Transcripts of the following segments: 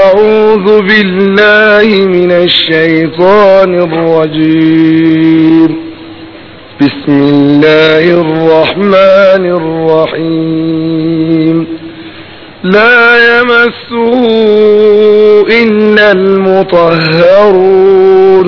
أعوذ بالله من الشيطان الرجيم بسم الله الرحمن الرحيم لا يمسه إلا المطهرون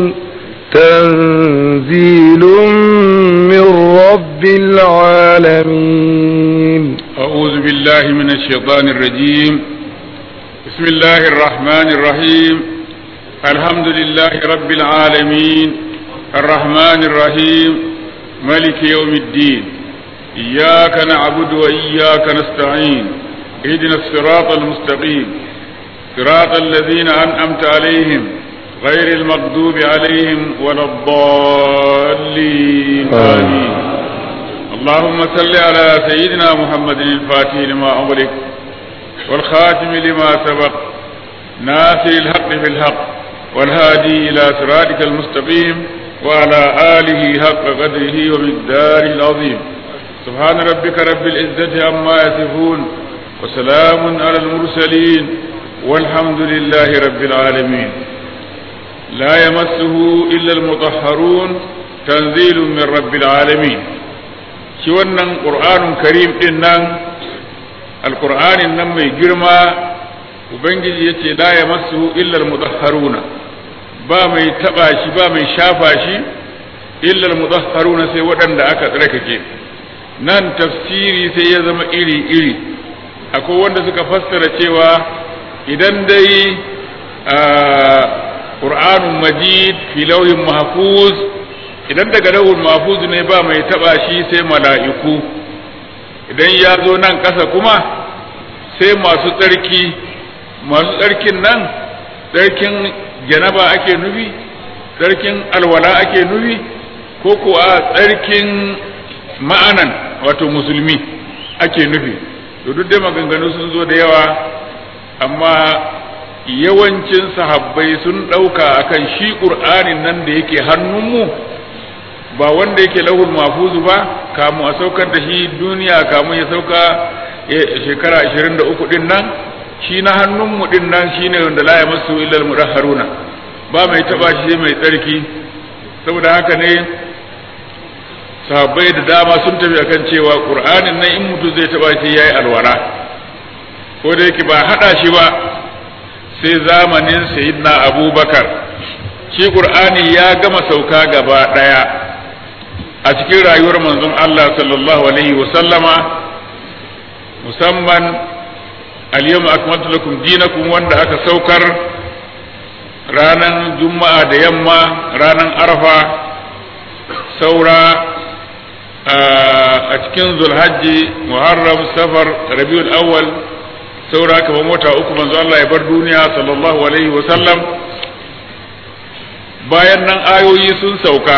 تنزيل من رب العالمين أعوذ بالله من الشيطان الرجيم بسم الله الرحمن الرحيم الحمد لله رب العالمين الرحمن الرحيم ملك يوم الدين إياك نعبد وإياك نستعين اهدنا الصراط المستقيم صراط الذين أنعمت عليهم غير المغضوب عليهم ولا الضالين آمين اللهم صل على سيدنا محمد الفاتح لما أغلق والخاتم لما سبق ناصر الحق بالحق والهادي إلى صراطك المستقيم وعلى آله حق قدره ومقداره العظيم سبحان ربك رب العزة عما يصفون وسلام على المرسلين والحمد لله رب العالمين لا يمسه إلا المطهرون تنزيل من رب العالمين shi wannan ƙur'anun karim ɗin nan alƙur'anin nan mai girma ubangiji ya ce la ya masu illar mutahharuna ba mai taɓa shi ba mai shafa shi illar mutahharuna sai waɗanda aka tsarkake nan tafsiri sai ya zama iri-iri akwai wanda suka fassara cewa idan dai ƙur'anun majid fi lauhin mahfuz idan daga lahul mahfuz ne ba mai taba shi sai mala'iku idan ya zo nan ƙasa kuma sai masu tsarki masu tsarkin nan tsarkin janaba ake nufi tsarkin alwala ake nufi ko kuwa tsarkin ma'anan wato musulmi ake nufi to duk da maganganu sun zo da yawa amma yawancin sahabbai sun ɗauka akan shi ƙur'anin nan da yake hannunmu ba wanda yake lahul mafuzu ba kamu a saukar da shi duniya kamu ya sauka shekara 23 din nan shi na hannunmu din nan shine wanda la ya masu illal mudahharuna ba mai taba shi mai tsarki saboda haka ne sahabbai da dama sun tafi akan cewa qur'anin nan in mutum zai taba shi yayi alwala ko da yake ba hada shi ba sai zamanin sayyidina abubakar shi qur'ani ya gama sauka gaba daya a cikin rayuwar manzon Allah sallallahu alaihi sallama musamman al-yawma akmaltu lakum dinakum wanda aka saukar ranan juma'a da yamma ranan arfa saura a cikin zulhajji muharram safar rabiul awwal saura kamar mota uku manzo Allah ya bar duniya sallallahu alaihi sallam bayan nan ayoyi sun sauka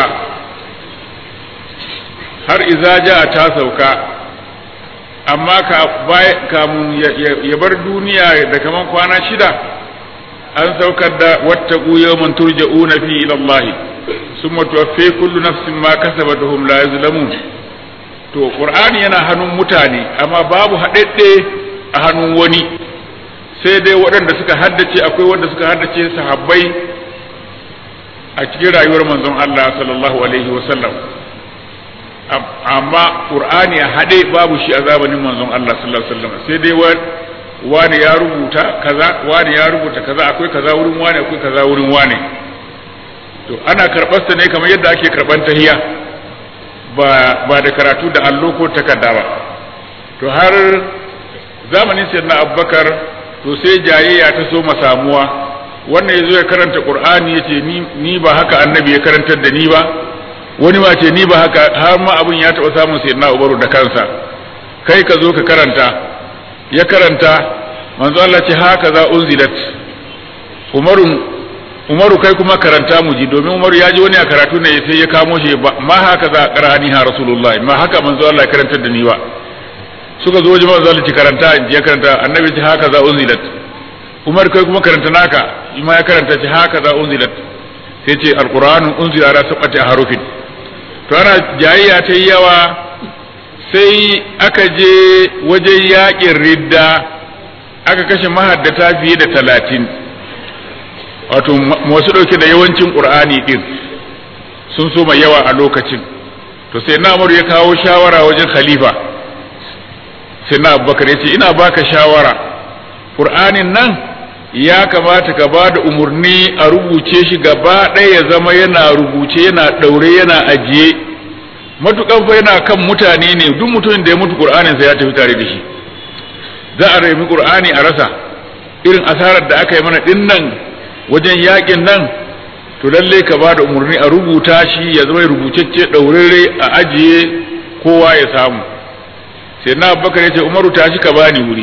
har iza ja ta sauka amma kamun ya bar duniya da kaman kwana shida an saukar da wattaqu yawman turja'una fi ila Allah summa tuwaffi kullu nafsin ma kasabat hum la yuzlamun to qur'ani yana hannun mutane amma babu haɗaɗɗe a hannun wani sai dai waɗanda suka haddace akwai wanda suka haddace sahabbai a cikin rayuwar manzon Allah sallallahu alaihi wa sallam amma qur'ani a haɗe babu shi a zamanin manzon Allah sallallahu alaihi wasallam sai dai wani ya rubuta kaza wani ya rubuta kaza akwai kaza wurin wani akwai kaza wurin wani to ana karɓar sa ne kamar yadda ake karɓar tahiya ba ba da karatu da allo ko takarda ba to har zamanin sayyidina abubakar to sai jayayya ta so samuwa wannan yazo ya karanta qur'ani yace ni ni ba haka annabi ya karantar da ni ba wani ma ce ni ba haka har ma abin ya taɓa samun sai na ubaru da kansa kai ka zo ka karanta ya karanta manzo Allah ce haka za unzilat umaru umaru kai kuma karanta mu ji domin umaru ya ji wani a karatu ne sai ya kamo shi ma haka za qara'ani ha rasulullah ma haka manzo Allah ya karantar da ni ba suka zo wajen manzo Allah ce karanta in ya karanta annabi ce haka za unzilat umar kai kuma karanta naka ma ya karanta ce haka za unzilat sai ce alqur'anu unzila ala sab'ati harufin to ana jayayya ta yawa sai aka je wajen yakin ridda aka kashe mahaddata fiye da talatin wato masu ɗauke da yawancin ƙur'ani ɗin sun so mai yawa a lokacin to sai na ya kawo shawara wajen khalifa sai na abubakar ya ce ina baka shawara ƙur'anin nan ya kamata ka ba da umarni a rubuce shi gaba ɗaya ya zama yana rubuce yana ɗaure yana ajiye matukan fa yana kan mutane ne duk mutumin da ya mutu ƙur'anin sa ya tafi tare da shi za a raimi ƙur'ani a rasa irin asarar da aka yi mana ɗin nan wajen yaƙin nan to lalle ka ba da umarni a rubuta shi ya zama rubucecce ɗaurere a ajiye kowa ya samu sai na bakar ya ce umaru tashi ka bani wuri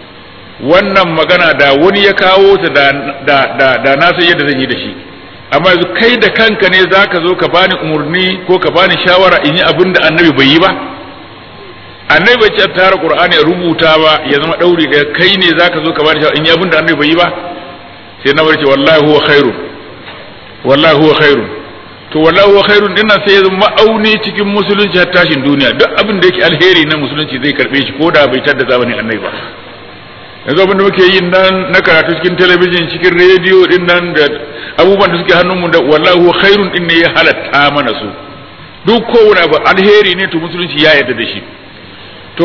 wannan magana da wani ya kawo ta da, da, da, da na san yadda zan yi da shi amma yanzu kai da kanka ne za ka zo ka bani umarni ko ka bani shawara in yi abin da annabi bai yi ba annabi bai ce tara qur'ani ya rubuta ba ya zama ɗauri ɗaya kai ne za ka zo ka bani shawara in yi abin da annabi bai yi ba sai na ce wallahi huwa khairun wallahi huwa khairun to wallahi huwa khairun dinnan sai ya zama ma'auni cikin musulunci har tashin duniya duk abin da yake alheri na musulunci zai karbe shi ko da bai tada zamanin annabi ba yanzu abin da muke yin nan na karatu cikin talabijin cikin rediyo din nan da abubuwan da suke hannunmu da wallahi huwa khairun din ne ya halatta mana su duk kowane abu alheri ne to musulunci ya yarda da shi to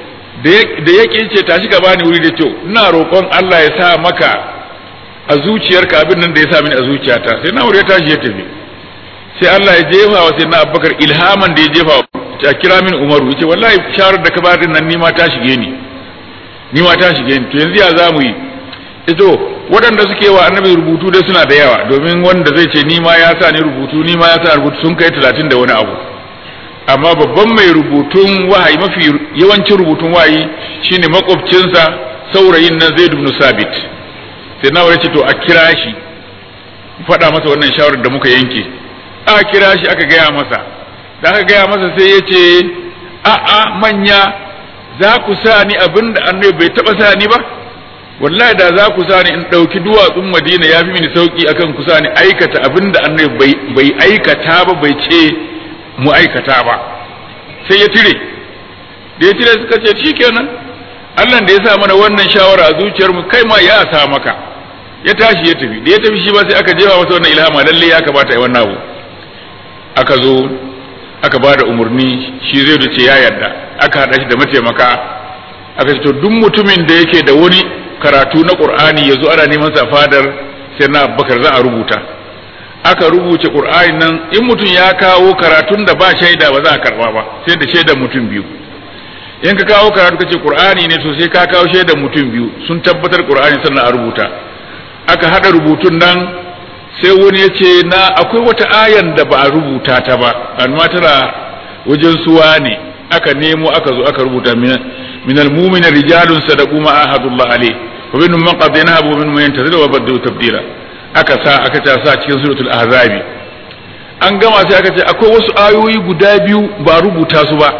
da yake ce tashi ka bani wuri da kyau ina roƙon Allah ya sa maka a zuciyarka abin nan da ya sa mini a zuciyata sai na wuri ya tashi ya tafi sai Allah ya jefa wa sai na Abubakar ilhaman da ya jefa ta kira min Umaru yace wallahi shawarar da ka ba din nan ni ma ta shige ni ni ma ta shige ni to yanzu ya zamu yi ito waɗanda suke wa annabi rubutu dai suna da yawa domin wanda zai ce ni ma ya sa ni rubutu ni ma ya sa rubutu sun kai talatin da wani abu amma babban mai rubutun wahayi mafi yawancin rubutun wahayi shine makwabcinsa saurayin nan Zaid ibn Sabit sai na ce to a kira shi faɗa masa wannan shawarar da muka yanke a kira shi aka gaya masa da aka gaya masa sai ya ce a'a manya za ku sa ni abin da annabi bai taɓa sa ni ba wallahi da za ku sa ni in ɗauki duwatsun madina ya fi mini sauƙi akan ku sa ni aikata abin da annabi bai aikata ba bai ce mu aikata ba sai ya tire da ya tire suka ce shikenan Allah da ya sa mana wannan shawara a zuciyarmu kai ma ya sa maka ya tashi ya tafi da ya tafi shi ba sai aka jefa masa wannan ilhama lalle ya kamata ya wannan abu aka zo aka ba da umarni shi zai da ce ya yarda aka haɗa shi da mataimaka aka ce to duk mutumin da yake da wani karatu na qur'ani ya zo ana neman sa fadar sai na abubakar za a rubuta aka rubuce qur'ani nan in mutum ya kawo karatun da ba shaida ba za a karba ba sai da shaidan mutum biyu in ka kawo karatu kace qur'ani ne to sai ka kawo shaidan mutum biyu sun tabbatar qur'ani sannan a rubuta aka hada rubutun nan sai wani ya ce na akwai wata ayan da ba a rubuta ta ba amma tana wajen suwa ne aka nemo aka zo aka rubuta min almu'mina rijalun sadaqu ma ahadullah alayh wa minhum man qad yanabu wa minhum man yantazir wa badu tabdila aka sa aka ta sa cikin suratul ahzabi an gama sai aka ce akwai wasu ayoyi guda biyu ba rubuta su ba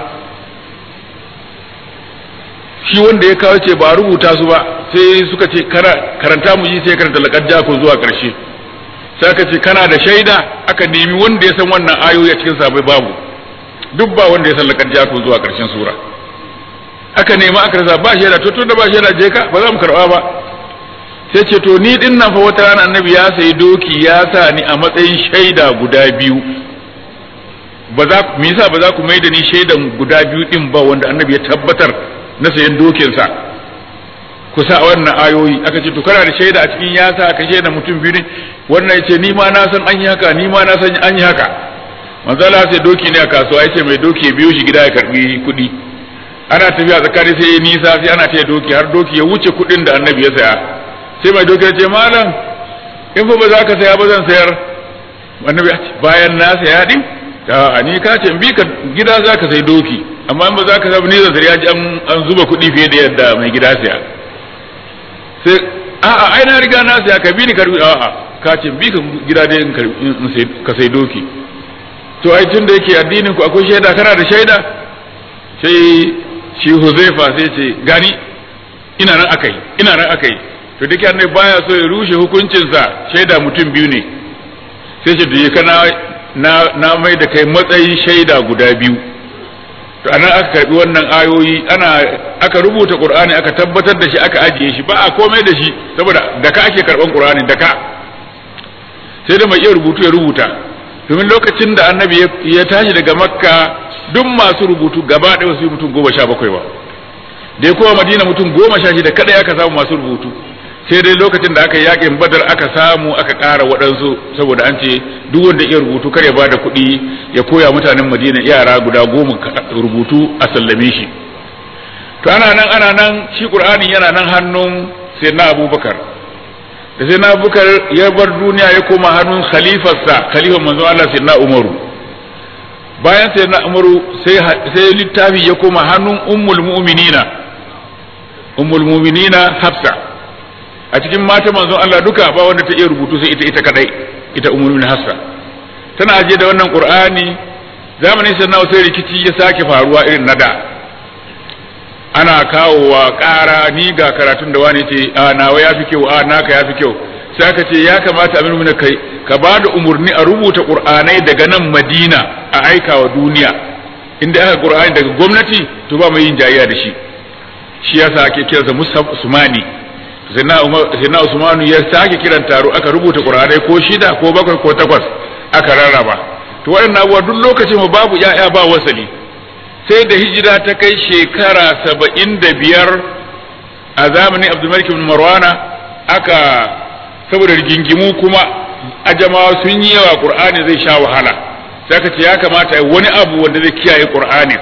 shi wanda ya kawo ce ba rubuta su ba sai suka ce karanta mu ji sai karanta laqad ja'akum zuwa karshe sai aka ce kana da shaida aka nemi wanda ya san wannan ayoyi a cikin sabai babu duk ba wanda ya san laqad ja'akum zuwa karshen sura aka nemi aka rasa ba shaida to tunda ba shaida je ka ba za mu karba ba sai ce to ni din nan fa wata rana annabi ya sayi doki ya sa ni a matsayin shaida guda biyu ba za me yasa ba za ku mai da ni shaidan guda biyu din ba wanda annabi ya tabbatar na sayan dokinsa ku sa wannan ayoyi aka ce to kana da shaida a cikin yasa aka shaida mutum biyu ne wannan yace ni ma na san an yi haka ni ma na san an yi haka manzo Allah sai doki ne a kasuwa yace mai doki ya biyo shi gida ya karbi kuɗi ana tafiya tsakani sai ya nisa sai ana taya doki har doki ya wuce kuɗin da annabi ya saya sai mai doki ya ce malam in fa ba za ka saya ba zan sayar annabi bayan na saya din a ni ka ce bi ka gida za ka sai doki amma in ba za ka samu ni zan ya ji an zuba kuɗi fiye da yadda mai gida saya sai a'a ai na riga na saya ka bi ni karbi a'a ka ce bi ka gida dai in ka sai doki to ai tun da yake addinin ku akwai shaida kana da shaida sai shi Huzaifa sai ce gani ina nan akai ina nan akai to duk annabi baya so ya rushe hukuncinsa shaida mutum biyu ne sai ce da kana na na mai da kai matsayin shaida guda biyu to anan aka karbi wannan ayoyi ana aka rubuta qur'ani aka tabbatar da shi aka ajiye shi ba a komai da shi saboda da ka ake karban qur'ani da ka sai da mai iya rubutu ya rubuta domin lokacin da annabi ya tashi daga makka duk masu rubutu gaba ɗaya wasu mutum goma sha bakwai ba da ya kowa madina mutum goma sha shida kada aka samu masu rubutu sai dai lokacin da aka yakin badar aka samu aka ƙara waɗansu saboda an ce duk wanda iya rubutu kar ya ba da kuɗi ya koya mutanen madina yara guda goma rubutu a sallame shi to ana nan ana nan shi qur'ani yana nan hannun sayyidina abubakar da sayyidina abubakar ya bar duniya ya koma hannun khalifarsa khalifan manzo Allah sayyidina umaru bayan sayyidina umaru sai sai littafi ya koma hannun ummul mu'minina ummul mu'minina hafsa a cikin mata manzon Allah duka ba wanda ta iya rubutu sai ita ita kadai ita ummul mu'minin hafsa tana aje da wannan qur'ani zamanin sayyidina sai rikici ya sake faruwa irin na da ana kawowa ƙara ni ga karatun da wani ce a nawa ya fi kyau a naka ya fi kyau sai aka ce ya kamata aminu mina kai ka ba da umarni a rubuta ƙur'anai daga nan madina a aika wa duniya inda aka ƙur'ani daga gwamnati to ba mai yin jayayya da shi shi yasa ake kiransa musab usmani sayyidina usmanu ya sake kiran taro aka rubuta ƙur'anai ko shida ko bakwai ko takwas aka rarraba to waɗannan abubuwa duk lokacin babu ya'ya ba wasali sai da hijira ta kai shekara saba'in da biyar a zamanin abdulmalik bin marwana aka saboda rigingimu kuma ajamawa sun yi yawa qur'ani zai sha wahala sai aka ce ya kamata wani abu wanda zai kiyaye qur'ani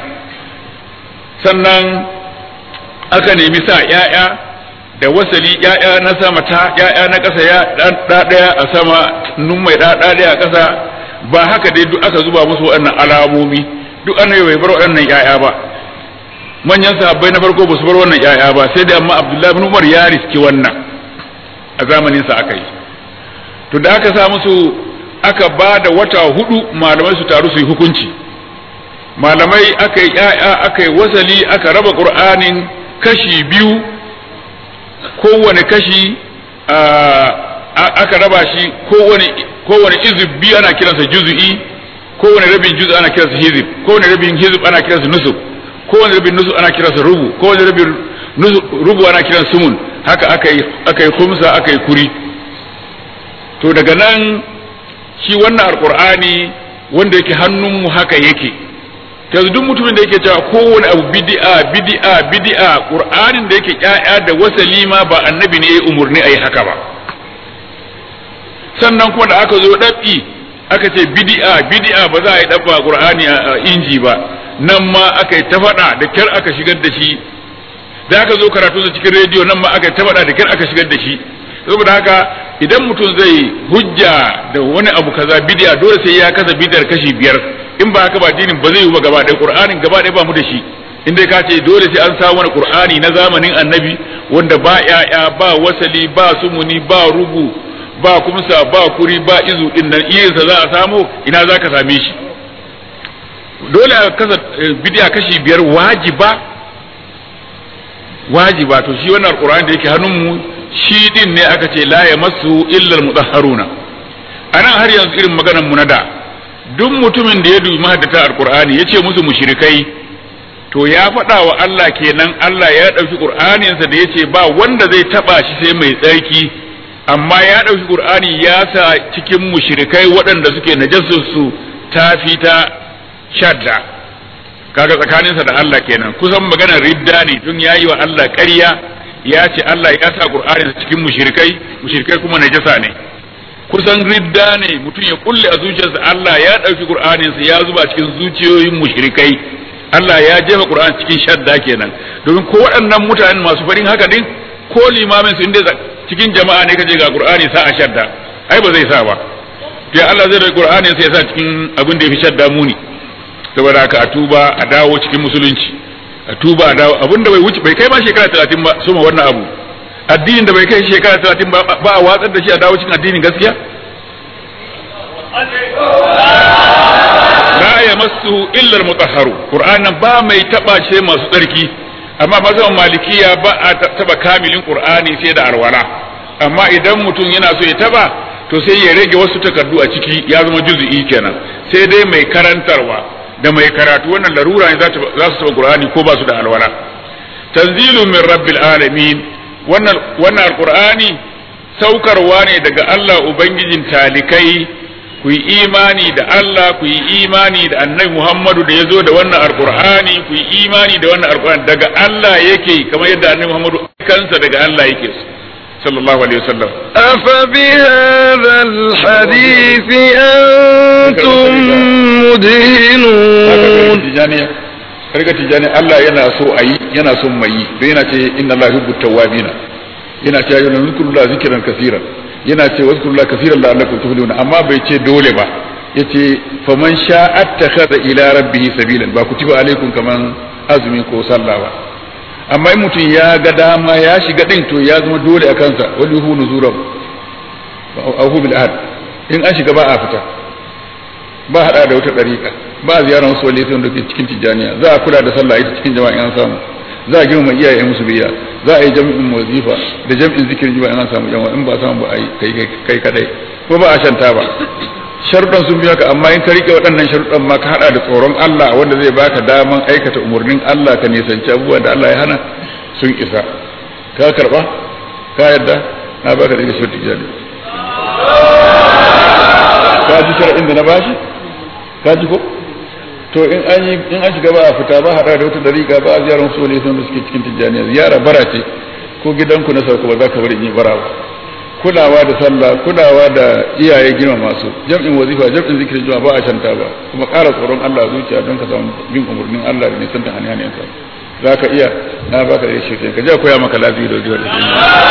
sannan aka nemi sa ya'ya da wasali ya'ya na sama ta ya'ya na ƙasa ya ɗa ɗaya a sama nun mai ɗa ɗaya a ƙasa ba haka dai duk aka zuba musu waɗannan alamomi duk annabi bai bar waɗannan ƴaƴa ba manyan sahabbai na farko ba su bar wannan ƴaƴa ba sai da amma Abdullahi bin Umar ya riski wannan a zamanin sa aka yi to da aka sa musu aka ba da wata hudu malamai su taru su yi hukunci malamai aka yi ƴaƴa aka yi wasali aka raba Qur'anin kashi biyu kowane kashi aka raba shi kowane kowane izib biyu ana kiransa juz'i kowane rabin juz ana kiransa hizib kowane rabin hizib ana kiransa nusub kowane rabin nusub ana kiransa rubu kowane rabin rubu ana kiransa sumun haka aka yi aka yi khumsa aka yi kuri to daga nan shi wannan alqur'ani wanda yake hannunmu haka yake yanzu duk mutumin da yake cewa kowane abu bid'a bid'a bid'a qur'anin da yake ƴaƴa da wasali ma ba annabi ne ya umurni ayi haka ba sannan kuma da aka zo dabi aka ce bid'a bid'a ba za a yi dabba qur'ani a inji ba nan ma aka yi ta faɗa da kyar aka shigar da shi da aka zo karatu sa cikin rediyo nan ma aka yi ta faɗa da kyar aka shigar da shi saboda haka idan mutum zai hujja da wani abu kaza bid'a dole sai ya kasa bid'ar kashi biyar in ba haka ba dinin ba zai yi ba gaba ɗaya qur'anin gaba ɗaya ba mu da shi in dai ka ce dole sai an samu wani qur'ani na zamanin annabi wanda ba ya'ya ba wasali ba sumuni ba rubu ba kumsa ba kuri ba izu din nan irinsa za a samu ina za ka same shi dole a kasa bidiya kashi biyar wajiba wajiba to shi wannan alqur'ani da yake hannunmu shi din ne aka ce la yamassu illa almutahharuna anan har yanzu irin maganar mu na da duk mutumin da ya dubi mahaddata alqur'ani yace musu mushrikai to ya faɗa wa Allah kenan Allah ya ɗauki ƙur'aninsa da yace ba wanda zai taɓa shi sai mai tsarki amma ya ɗauki ƙur'ani ya sa cikin mushrikai waɗanda suke najasarsu ta fi ta shadda kaga tsakaninsa da Allah kenan kusan maganar ridda ne tun ya yi wa Allah ƙarya ya ce Allah ya sa ƙur'aninsa cikin mushrikai mushrikai kuma najasa ne kusan ridda ne mutum ya kulle a zuciyarsa Allah ya ɗauki ƙur'aninsa ya zuba cikin zuciyoyin mushrikai Allah ya jefa ƙur'ani cikin shadda kenan domin ko waɗannan mutanen masu farin haka din ko limamin su inda cikin jama'a ne kaje ga qur'ani sa a shadda ai ba zai sa ba to Allah zai da qur'ani sai ya sa cikin abin da yafi shadda muni saboda haka a tuba a dawo cikin musulunci a tuba a dawo abin da bai wuce bai kai ma shekara 30 ba suma wannan abu addinin da bai kai shekara 30 ba ba a watsar da shi a dawo cikin addinin gaskiya la yamassuhu illa al-mutahharu qur'anan ba mai taba shi masu tsarki amma mazhaban malikiya ba a taba kamilin qur'ani sai da alwala amma idan mutum yana so ya taba to sai ya rage wasu takardu a ciki ya zama juz'i kenan sai dai mai karantarwa da mai karatu wannan larura ne za su taba qur'ani ko ba su da alwala tanzilu min rabbil alamin wannan wannan alqur'ani saukarwa ne daga Allah ubangijin talikai ku yi imani da Allah ku yi imani da annabi Muhammadu da ya zo da wannan alqur'ani ku yi imani da wannan alqur'ani daga Allah yake kamar yadda annabi Muhammadu kansa daga Allah yake sallallahu alaihi wasallam أفبهذا الحديث أنتم مدهنون tijaniya karga tijani Allah yana so a yi yana son mai yi don yana ce inna Allah yuhibbu tawwabina yana ce ayyuna zikrullahi zikran kaseeran yana ce wazkurullahi kaseeran la'allakum tuflihun amma bai ce dole ba yace faman sha'a attakhadha ila rabbih sabilan ba kutiba alaikum kaman azumi ko sallah ba amma in mutum ya ga dama ya shiga din to ya zama dole a kansa wani hu nuzuran ahu bil ahad in an shiga ba a fita ba hada da wata dariƙa ba a ziyarar wasu wali sun da ke cikin tijjaniya za a kula da sallah ita cikin jama'a an samu za a girmama iyaye musu biya za a yi jami'in wazifa da jami'in zikirin jima'a an samu jama'a in ba a samu ba a yi kai kadai ko ba a shanta ba sharuɗan sun biya ka amma in ka rike waɗannan sharuɗan ma ka haɗa da tsoron Allah wanda zai baka daman aikata umarnin Allah ka nisanci abubuwan da Allah ya hana sun isa ka karɓa ka yadda na baka da shirin tijjani ka ji sharaɗin da na bashi ka ji ko to in an yi in an shiga ba a fita ba haɗa da wata dariƙa ba a ziyarar su ne sun da suke cikin tijjaniya ziyara bara ce ko gidanku na sauka ba za ka bari in yi bara ba kulawa da sallah kulawa da iyaye girma masu jam'in wazifa jam'in zikirin juma'a ba a shanta ba kuma ƙara tsoron Allah a zuciya don ka samu bin umarnin Allah da nisan da hanyar sa za ka iya na baka da shi ka je koya maka lafiya da jiwa da shi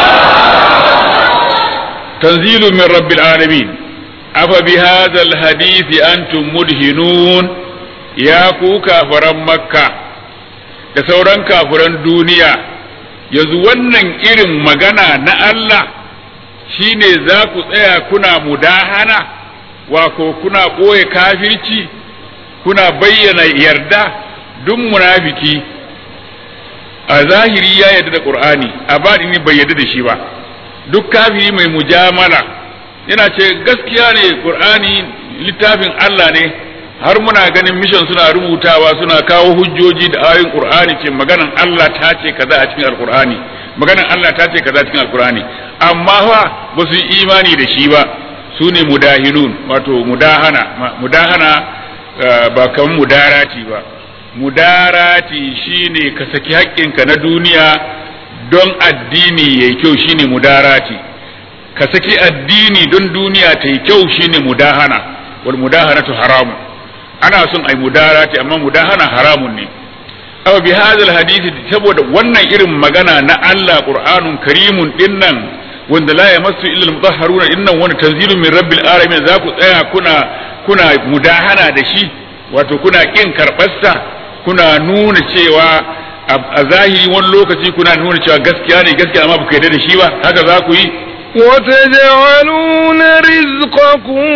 tanzilu min rabbil alamin afa bi hadha al hadith antum mudhinun ya ku kafaran makka da sauran kafiran duniya yanzu wannan irin magana na Allah shi ne za ku tsaya kuna mudahana wako kuna ɓoye kafirci kuna bayyana yarda duk munafiki a zahiri ya yarda da ƙur'ani a baɗini bai yarda da shi ba duk kafiri mai mujamala yana ce gaskiya ne ƙur'ani littafin Allah ne har muna ganin mishan suna rubutawa suna kawo hujjoji da ayoyin ƙur'ani ce maganan Allah ta ce kaza a cikin alƙur'ani maganan Allah ta ce kaza cikin alkurani amma fa ba su yi imani da shi ba su ne mudahinun wato mudahana mudahana ba kamar mudarati ba mudarati shine ka saki haƙƙinka na duniya don addini yayi kyau shine mudarati ka saki addini don duniya ta yi kyau shine mudahana wal mudahanatu haramun ana son ai mudarati amma mudahana haramun ne aw bi hadal hadisi saboda wannan irin magana na Allah Qur'anun karimun dinnan wanda la yamassu illa al-mutahharuna dinnan wani tanzilun min rabbil alamin za ku tsaya kuna kuna mudahana da shi wato kuna kin karbarsa kuna nuna cewa a zahiri wani lokaci kuna nuna cewa gaskiya ne gaskiya amma ba ku yarda da shi ba haka za ku yi وتجعلون رزقكم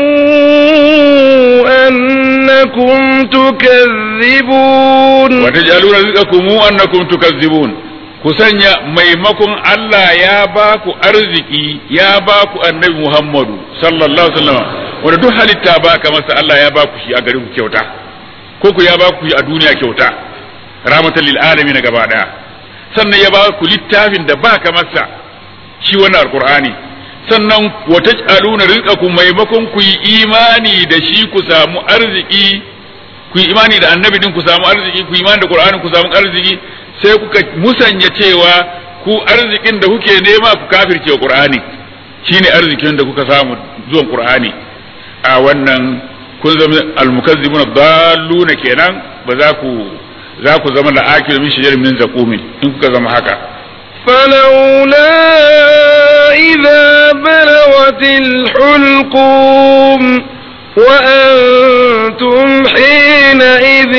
أنكم تكذبون وتجعلون رزقكم أنكم تكذبون kusanya maimakon Allah ya ba ku arziki ya ba ku annabi Muhammadu sallallahu alaihi wasallam wanda duk halitta ba ka masa Allah ya ba ku shi a garin ku kyauta ko ku ya ba ku shi a duniya kyauta rahmatan lil alamin gaba daya sannan ya ba ku littafin da ba ka masa shi wannan alqur'ani sannan wa taj'aluna rizqakum maimakon ku yi imani da shi ku samu arziki ku yi imani da annabi din ku samu arziki ku yi imani da qur'ani ku samu arziki sai kuka musanya cewa ku arzikin da kuke nema ku kafirce qur'ani shine arzikin da kuka samu zuwan qur'ani a wannan kun zama almukazzibuna dalluna kenan ba za ku za ku zama la'akil min shajar min zaqumin in kuka zama haka فلولا إذا بلغت الحلقوم وأنتم حينئذ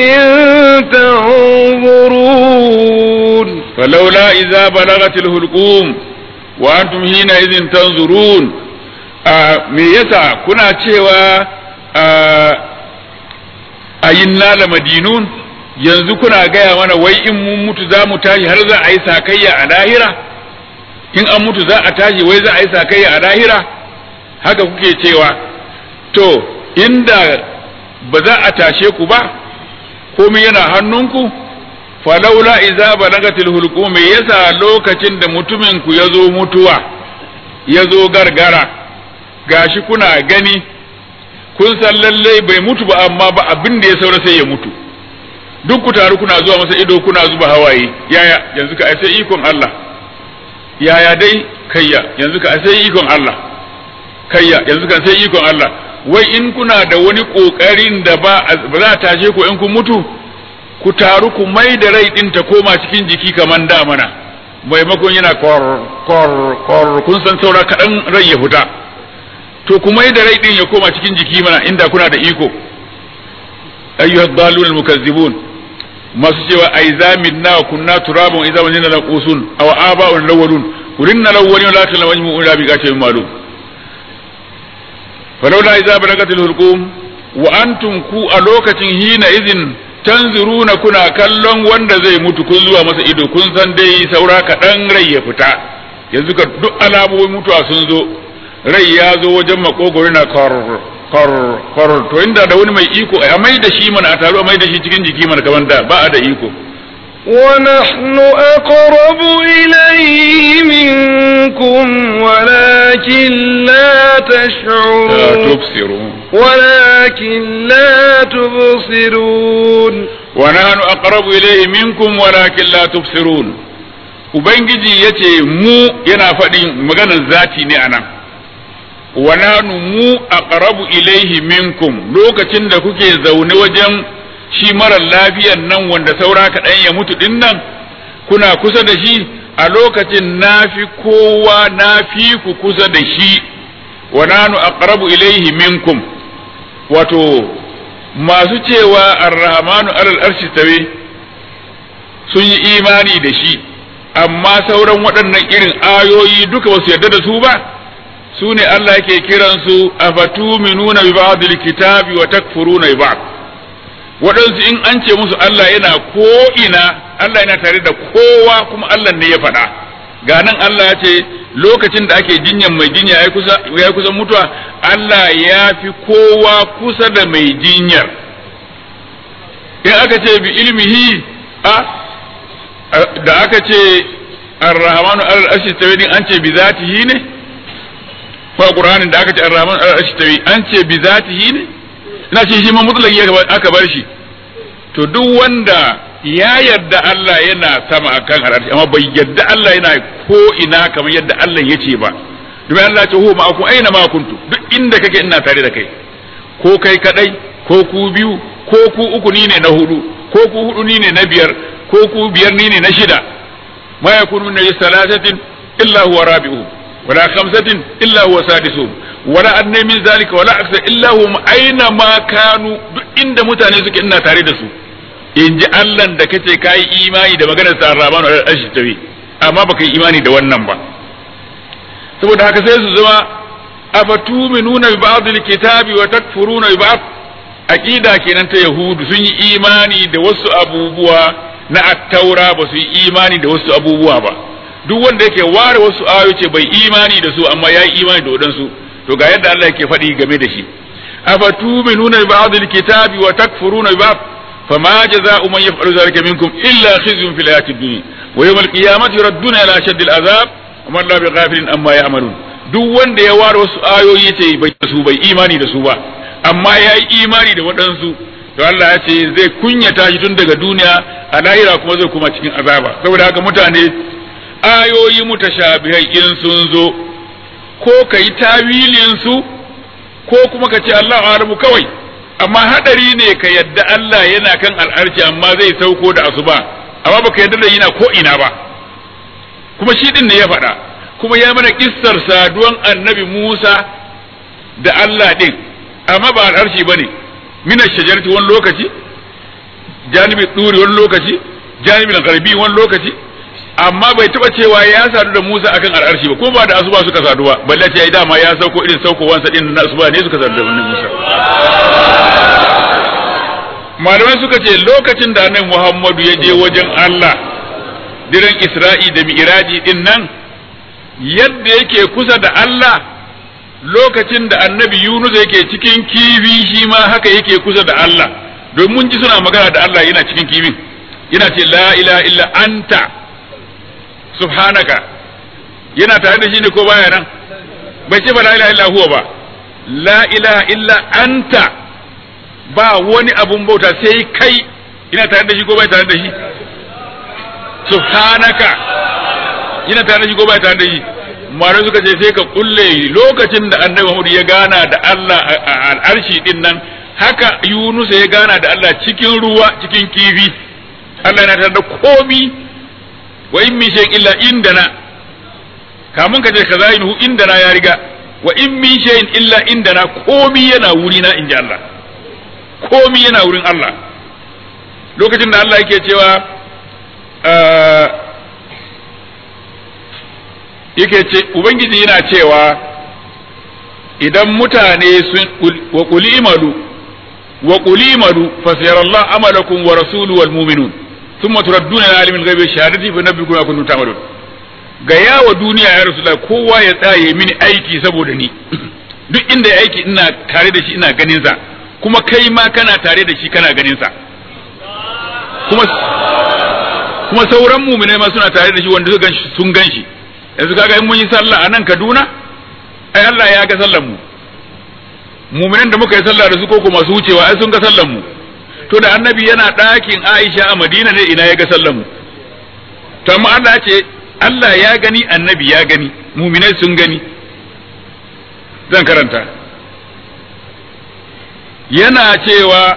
تنظرون فلولا إذا بلغت الحلقوم وأنتم حينئذ تنظرون me yasa kuna cewa a yinna la madinun yanzu kuna gaya mana wai in mun mutu za mu tashi har za a yi sakayya a lahira in an mutu za a tashi wai za a yi sakayya a lahira haka kuke cewa to inda ba za a tashe ku ba komai yana hannunku falaula iza balagatil hulqum me yasa lokacin da mutumin ku ya zo mutuwa ya zo gargara gashi kuna gani kun san lallai bai mutu ba amma ba abin da ya saura sai ya mutu duk ku taru kuna zuwa masa ido kuna zuba hawaye yaya yanzu ka sai ikon Allah yaya dai kayya yanzu ka sai ikon Allah kayya yanzu ka sai ikon Allah wai in kuna da wani kokarin da ba ba za ta tashe ku in kun mutu ku taru ku mai da rai din ta koma cikin jiki kaman da mana maimakon yana kor kor kor kun san saura kaɗan rai ya fita to ku mai da rai din ya koma cikin jiki mana inda kuna da iko ayyuha dalun almukazzibun masu cewa ai zamin na kunna turabun idza wajina la qusun aw aba'un lawalun urinna lawalun la kana wajmu ila bi gatin malum falawla idza balagatil hulqum wa antum ku a lokacin hina idin tanzuruna kuna kallon wanda zai mutu kun zuwa masa ido kun san dai saura kaɗan rai ya fita yanzu ka duk alamomin mutuwa sun zo rai ya zo wajen makogoro na kar kar kar to inda da wani mai iko a mai da shi mana a taru a mai da shi cikin jiki mana kamar da ba a da iko ونحن أقرب إليه منكم ولكن لا la تشعرون tubsirun ولكن لا تبصرون wa nahnu aqrabu ilayhi minkum walakin la tubsirun ubangiji yace mu yana faɗin maganar zati ne anan wa nahnu mu aqrabu ilayhi minkum lokacin da kuke zaune wajen shi marar lafiyan nan wanda saura kaɗan ya mutu din nan kuna kusa da shi a lokacin nafi kowa nafi ku kusa da shi wa nahnu aqrabu ilayhi minkum wato masu cewa arrahmanu alal arshi tawe sun yi imani da shi amma sauran waɗannan irin ayoyi duka ba su yarda da su ba su ne Allah yake kiransu afatuminuna bi ba'dil kitabi wa takfuruna bi ba'd waɗansu in an ce musu Allah yana ko ina Allah yana tare da kowa kuma Allah ne ya faɗa ga nan Allah ya ce lokacin da ake jinyan mai jinya ya kusa ya kusa mutuwa Allah ya fi kowa kusa da mai jinyar in aka ce bi ilmihi a da aka ce ar-rahmanu al-arshi tawi an ce bi zatihi ne ko qur'anin da aka ce ar-rahmanu al-arshi tawi an ce bi zatihi ne ina ce shi ma mutlaki aka bar shi to duk wanda ya yarda Allah yana sama akan al'arshi amma bai yarda Allah yana ko ina kamar yadda Allah ya ce ba domin Allah ce huwa ma'akum aina ma kuntu duk inda kake ina tare da kai ko kai kadai ko ku biyu ko ku uku ni ne na hudu ko ku hudu ni ne na biyar ko ku biyar ni ne na shida ma yakunu min salasatin illa huwa rabi'uhum wala khamsatin illa huwa sadisuhum wala adna min zalika wala aksa illa hum aina ma kanu duk inda mutane suke ina tare da su in ji Allah da kace kai imani da maganar sa Rahman al tawi amma baka yi imani da wannan ba saboda haka sai su zama afatuminuna bi ba'd al-kitabi wa takfuruna bi ba'd aqida kenan ta yahudu sun yi imani da wasu abubuwa na at-taura ba su yi imani da wasu abubuwa ba duk wanda yake ware wasu ayoyi ce bai imani da su amma ya yi imani da wadansu to ga yadda Allah yake faɗi game da shi afatuminuna bi ba'd al-kitabi wa takfuruna bi ba'd fama jazaa'u man yaf'alu dhalika minkum illa khizyun fil hayatid dunya wa yawm al-qiyamati yuradduna ila ashaddi al-azab wa man la bighafilin amma ya'malun duk wanda ya ware wasu ayoyi ce bai su bai imani da su ba amma ya yi imani da waɗansu to Allah ya ce zai kunyata shi tun daga duniya a lahira kuma zai kuma cikin azaba saboda haka mutane ayoyi mutashabihai in sun zo ko ka yi tawilin su ko kuma ka ce Allah alamu kawai amma hadari ne ka yadda Allah yana kan al'arci amma zai sauko da asuba amma baka yadda da yana ko ina ba kuma shi din ne ya faɗa kuma ya mana kissar saduwan annabi Musa da Allah din amma ba al'arshi bane mina shajarati wani lokaci janibi duri wani lokaci janibin garbi wani lokaci amma bai taba cewa ya sadu da Musa akan al'arshi ba kuma ba da asuba suka sadu ba balle ce ai dama ya sauko irin saukowansa din na asuba ne suka sadu da Musa malamai suka ce lokacin da annabi Muhammadu ya je wajen Allah diren Isra'i da Mi'raji din nan yadda yake kusa da Allah lokacin da annabi Yunus yake cikin kifi shi ma haka yake kusa da Allah don mun ji suna magana da Allah yana cikin kifin yana ce la ilaha illa anta subhanaka yana tare da shi ne ko baya nan bai ce ba la ilaha illa huwa ba la ilaha illa anta ba wani abun bauta sai kai ina tare da shi ko bai tare da shi subhanaka ina tare da shi ko bai tare da shi mare suka ce sai ka kulle lokacin da annabi Muhammad ya gana da Allah a al'arshi din nan haka Yunus ya gana da Allah cikin ruwa cikin kifi Allah yana tare da komi wa in min shay'in illa indana kamun ka ce kaza inhu indana ya riga wa in min shay'in illa indana komi yana wuri na inji Allah komi yana wurin Allah lokacin da Allah yake cewa yake ce ubangiji yana cewa idan mutane sun wa qul imalu wa qul imalu fa sayarallahu amalakum wa rasuluhu wal mu'minun thumma turadduna ila alimil ghaibi shahadati fa nabbikum ma kuntum ta'malun ga yawa duniya ya rasulullah kowa ya tsaye mini aiki saboda ni duk inda ya aiki ina tare da shi ina ganin sa kuma kai ma kana tare da shi kana ganin sa kuma kuma sauran mu'minai ma suna tare da shi wanda suka ganshi sun ganshi yanzu kaga in mun yi sallah a nan Kaduna ai Allah ya ga sallar mu mu'minan da muka yi sallah da su ko kuma su wucewa ai sun ga sallar mu to da annabi yana ɗakin Aisha a Madina ne ina ya ga sallar mu to amma Allah ya ce Allah ya gani annabi ya gani mu'minai sun gani zan karanta yana cewa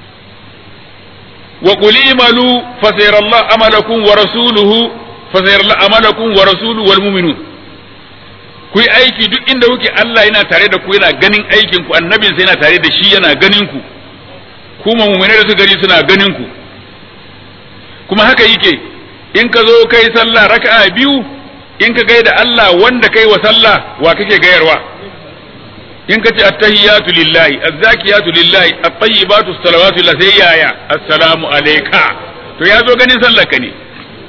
wa qul imalu fa sayarallahu amalakum wa rasuluhu fa sayarallahu amalakum wa rasuluhu wal mu'minun ku yi aiki duk inda kuke Allah yana tare da ku yana ganin aikin ku annabin sai yana tare da shi yana ganin ku kuma mu'minai da su gari suna ganin ku kuma haka yake in ka zo kai sallah raka'a biyu in ka gaida Allah wanda kai wa sallah wa kake gayarwa in ka ce attahiyatu lillahi azzakiyatu lillahi at-tayyibatu salawatu lillahi sai yaya assalamu alayka to ya zo ganin sallar ka ne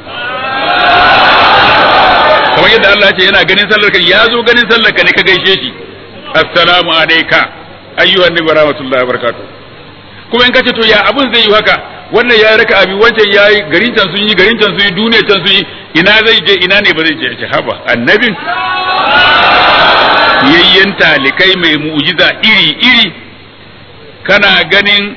kamar yadda Allah ya ce yana ganin sallar ka ya zo ganin sallar ka ne ka gaishe shi assalamu alayka ayyuhan nabi rahmatullahi wabarakatuh kuma in ka ce to ya abun zai yi haka wannan ya raka abi wancan ya yi garin can sun yi garin can sun yi duniya can sun yi ina zai je ina ne ba zai je ce haba annabin yayyen talikai mai mu'jiza iri iri kana ganin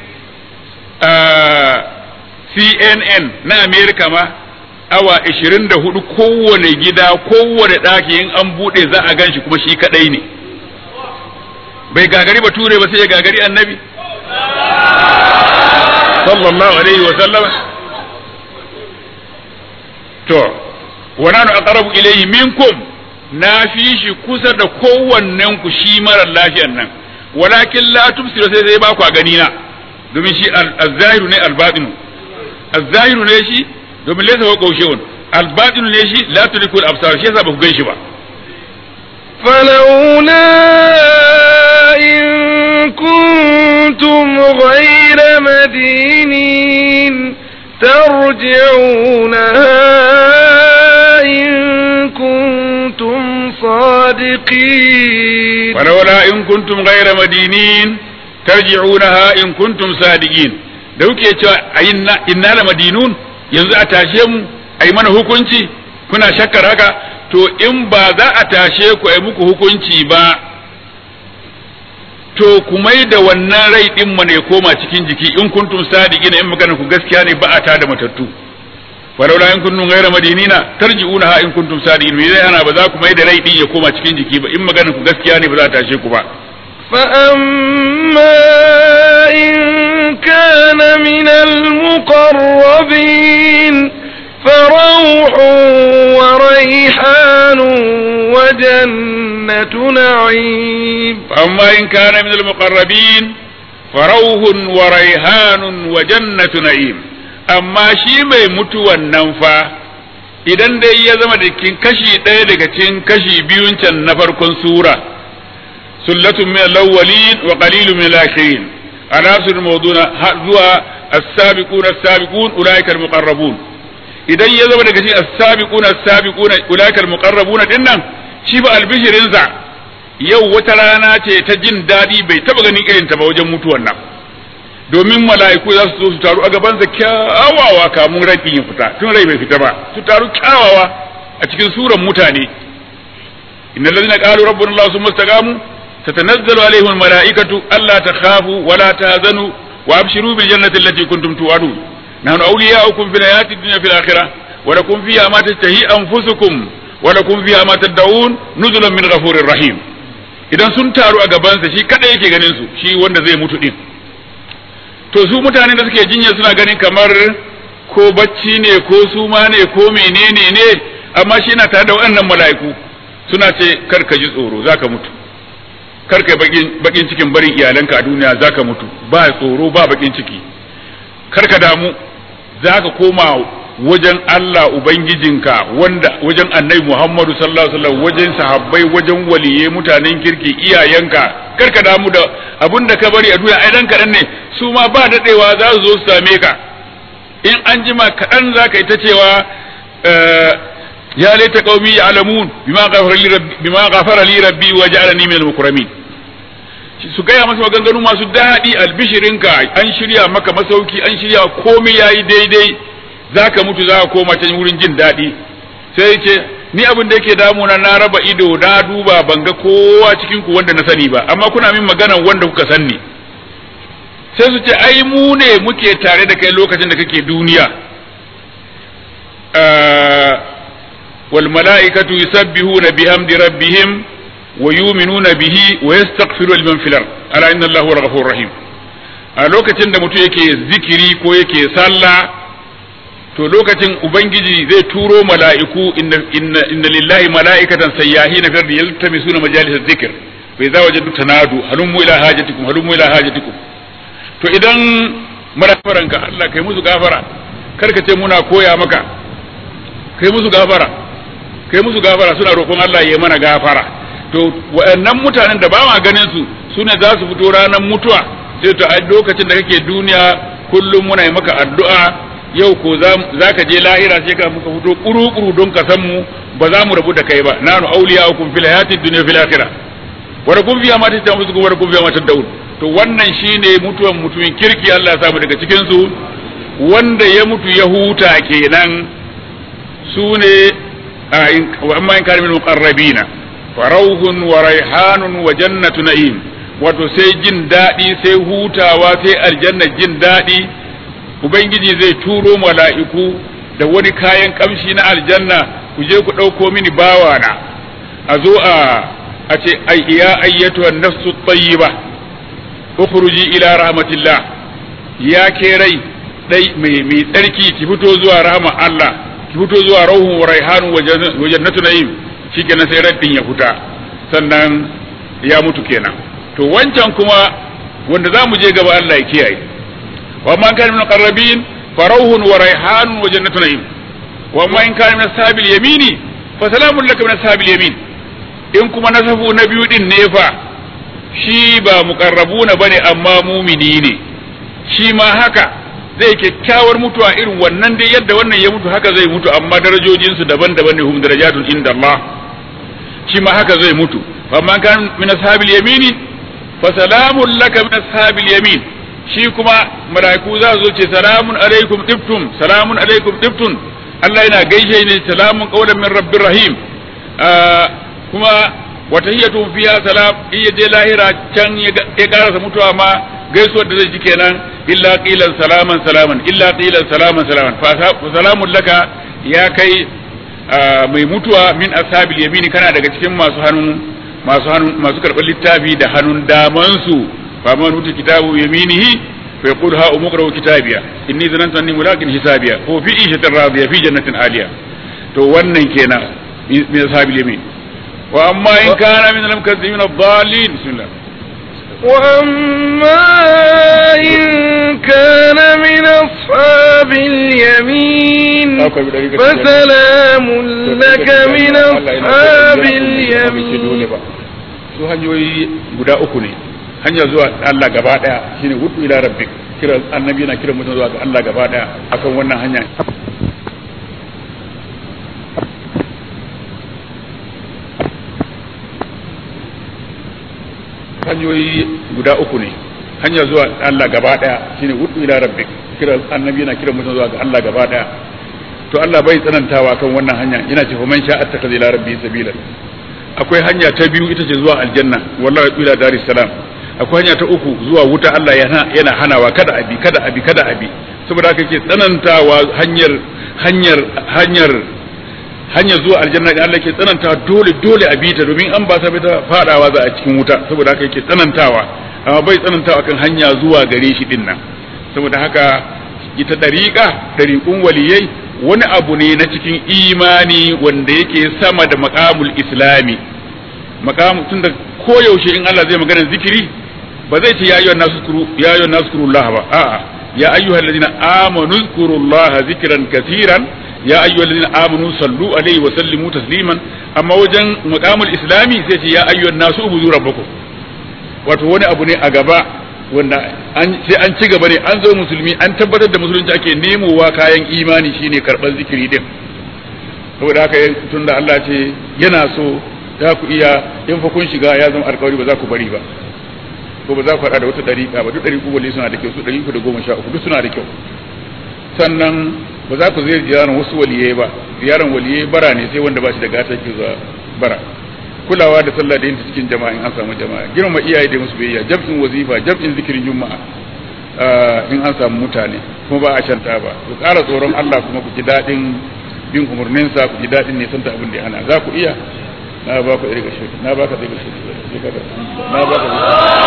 CNN na Amerika ma awa 24 kowane gida kowane ɗaki in an buɗe za a gan shi kuma shi kaɗai ne bai gagari ba ture ba sai ya gagari annabi sallallahu alaihi wa sallam to wa nanu aqrabu ilayhi minkum na fi shi kusa da kowannen ku shi marar lafiyan nan walakin la tubsiru sai sai ba ku gani na domin shi az-zahiru ne al-batinu az-zahiru ne shi domin laysa wa qawshun al-batinu ne shi la tudriku al-absar shi yasa ba ku gan shi ba فلولا إن كنتم غير مدينين ترجعونها إن كنتم صادقين ولولا إن كنتم غير مدينين ترجعونها إن كنتم صادقين da kuke cewa inna la madinun yanzu a tashe mu a yi mana hukunci kuna shakkar haka to in ba za a tashe ku a yi muku hukunci ba to ku mai da wannan rai din mana ya koma cikin jiki in kuntum sadiqina in magana ku gaskiya ne ba a ta da matattu walaula in kuntum ghayra madinina tarji'una ha in kuntum sadiqin me zai hana ba za ku mai da rai din ya koma cikin jiki ba in magana ku gaskiya ne ba za a tashe ku ba فأما إن كان من المقربين فروح وريحان وجنة نعيم فأما إن كان من المقربين فروح وريحان وجنة نعيم أما شي mai mutuwan nan fa idan dai ya zama da cikin kashi ɗaya daga cikin kashi biyun can na farkon sura sullatun min al-awwalin wa qalilun min al-akhirin anasul mawduna zuwa as-sabiquna as-sabiqun ulaika al-muqarrabun idan ya zama daga cikin as-sabiquna as-sabiquna ulaika al-muqarrabuna dinnan shi ba albishirinsa yau wata rana ce ta jin daɗi bai taɓa ganin irin ta ba wajen mutuwan nan domin mala'iku za su zo su taru a gabansa kyawawa kamun rai ya fita tun rai bai fita ba su taru kyawawa a cikin suran mutane innal ladina qalu rabbuna allah summa istaqamu tatanazzalu alaihim almalaikatu alla takhafu wa la tahzanu wa abshiru bil jannati allati kuntum tu'adun nahnu awliya'ukum fil hayati dunya fil akhirah wa lakum fiha ma tashtahi anfusukum wa lakum fiha ma tad'un nuzulan min ghafurir rahim idan sun taru a gabansa shi kada yake ganin su shi wanda zai mutu din to su mutanen da suke jinya suna ganin kamar ko bacci ne ko suma ne ko menene ne amma shi yana tare da waɗannan mala'iku suna ce kar ka ji tsoro zaka mutu kar ka bakin bakin cikin barin iyalanka a duniya zaka mutu ba tsoro ba bakin ciki kar ka damu zaka koma wajen Allah Ubangijinka wanda wajen annabi Muhammadu sallallahu alaihi wasallam wajen sahabbai wajen waliye mutanen kirki iyayenka karka damu da abin da ka bari a duniya ai dan kaɗan ne su ma ba daɗewa za su zo su same ka in an jima kaɗan za ka yi ta cewa ya laita qaumi ya'lamun bima ghafara li rabbi bima ghafara li rabbi wa ja'alani min al-mukramin su gaya masa maganganu masu daɗi albishirinka an shirya maka masauki an shirya komai yayi daidai za ka mutu za ka koma can wurin jin daɗi sai ce ni abin da yake damuna na raba ido na duba ban ga kowa cikin ku wanda na sani ba amma kuna min maganan wanda kuka sanni sai su ce ai mu ne muke tare da kai lokacin da kake duniya wal mala'ikatu yusabbihuna bihamdi rabbihim wa yu'minuna bihi wa yastaghfiru liman fil ard ala inna allaha ghafurur rahim a lokacin da mutum yake zikiri ko yake sallah to lokacin ubangiji zai turo mala'iku inna, inna, inna lillahi mala'ikatan sayyahina fi ardi yaltamisuna majalis dhikr fa idza wajadu tanadu halummu ila hajatikum halummu ila hajatikum to idan marafaranka Allah kai musu gafara kar ka ce muna koya maka kai musu gafara kai musu gafara suna roƙon Allah ya mana gafara to waɗannan mutanen da ba ma ganin su sune za su fito ranar mutuwa sai to a lokacin da kake duniya kullum muna yi maka addu'a yau ko za ka je lahira sai ka muka fito kuru-kuru don ka san mu ba za mu rabu da kai ba nanu auliya hukum fil hayatid dunya fil akhirah wa rakum fiha ma tajamuzu wa rakum fiha ma tad'un to wannan shine mutuwan mutumin kirki Allah ya samu daga cikin su wanda ya mutu ya huta kenan su ne wa amma in kana min muqarrabina farauhun wa raihanun wa jannatu na'im wato sai jin daɗi sai hutawa sai aljanna jin daɗi ubangiji zai turo mala'iku da wani kayan kamshi na aljanna ku je ku ɗauko mini bawana a zo a a ce ai ya ayyatu nafsu tayyiba ukhruji ila rahmatillah ya ke rai dai mai mai tsarki ki fito zuwa rahma Allah ki fito zuwa rauhun wa raihanun wa jannatu na'im shikenan sai raddin ya fita sannan ya mutu kenan to wancan kuma wanda za mu je gaba Allah ya kiyaye وما كان من المقربين فروح وريحان وجنة نعيم وما إن كان من أصحاب اليمين فسلام لك من أصحاب اليمين إن كما نسفوا نبي دين نيفا shi ba muqarrabuna bane amma mumini ne shi ma haka zai kyakkyawar mutuwa irin wannan dai yadda wannan ya mutu haka zai mutu amma darajojinsu daban-daban ne hum darajatun inda Allah shi ma haka zai mutu amma kan min ashabil yamini fa salamun laka min ashabil yamin shi kuma mala'iku za su ce salamun alaikum tibtum salamun alaikum tibtum Allah yana gaishe ne salamun qawlan min rabbir rahim kuma wa tahiyyatu fiha salam iya je lahira can ya karasa mutuwa ma gaisuwar da zai ji kenan illa qilan salaman salaman illa qilan salaman salaman fa salamun laka ya kai mai mutuwa min ashabil yamini kana daga cikin masu hannun masu hannun masu karɓar littafi da hannun damansu فمن أوتي كتابه بيمينه فيقول ها أمقرأ كتابيا إني ظننت أني ملاق حسابيا هو في عيشة راضية في جنة عالية تو wannan kenan min ashabil yamin wa amma in kana min al-mukazzibin ad-dallin bismillah وأما إن كان من أصحاب اليمين فسلام لك من أصحاب اليمين su hanyoyi guda uku ne hanya zuwa Allah gaba daya shine hudu ila rabbik kira annabi yana kira mutum zuwa ga Allah gaba daya akan wannan hanya hanyoyi guda uku ne hanya zuwa Allah gaba daya shine hudu ila rabbik kira annabi yana kira mutum zuwa ga Allah gaba daya to Allah bai tsanantawa kan wannan hanya yana ce man sha'a attakaza ila rabbi sabila akwai hanya ta biyu ita ce zuwa aljanna wallahi ila daris salam akwai hanya ta uku zuwa wuta Allah yana yana hanawa kada abi kada abi kada abi saboda haka yake tsanantawa hanyar hanyar hanyar hanyar zuwa aljanna da Allah ke tsanantawa dole dole a bita domin an ba ta bita fadawa za a cikin wuta saboda haka yake tsanantawa amma bai tsanantawa kan hanya zuwa gare shi din nan saboda haka ita dariƙa dariƙun waliyai wani abu ne na cikin imani wanda yake sama da maqamul islami maqam tunda koyaushe in Allah zai magana zikiri ba zai ce ya ayyuhan nasu kuru ya ayyuhan nasu kurullah ba a'a ya ayyuhal ladina amanu zkurullaha zikran kaseeran ya ayyuhal ladina amanu sallu alaihi wa sallimu tasliman amma wajen maqamul islami sai ce ya ayyuhan nasu ubudu rabbakum wato wani abu ne a gaba wanda sai an ci gaba ne an zo musulmi an tabbatar da musulunci ake nemowa kayan imani shine karban zikiri din saboda haka tunda Allah ce yana so za ku iya in fa kun shiga ya zama alkawari ba za ku bari ba ko ba za ku haɗa da wata ɗariƙa ba duk ɗariƙu wali suna da kyau su ɗari da goma sha uku duk suna da kyau sannan ba za ku zai ziyarar wasu waliyai ba ziyarar waliyai bara ne sai wanda ba shi da gata ke zuwa bara kulawa da sallah da yin cikin jama'a in an samu jama'a girma iyaye da musu biyayya jam'in wazifa jam'in zikirin juma'a in an samu mutane kuma ba a shanta ba ku ƙara tsoron Allah kuma ku ji daɗin bin umarninsa ku ji daɗin ne santa abin da ya hana za ku iya na ba ku irga shi na ba ka irga shi na ba ka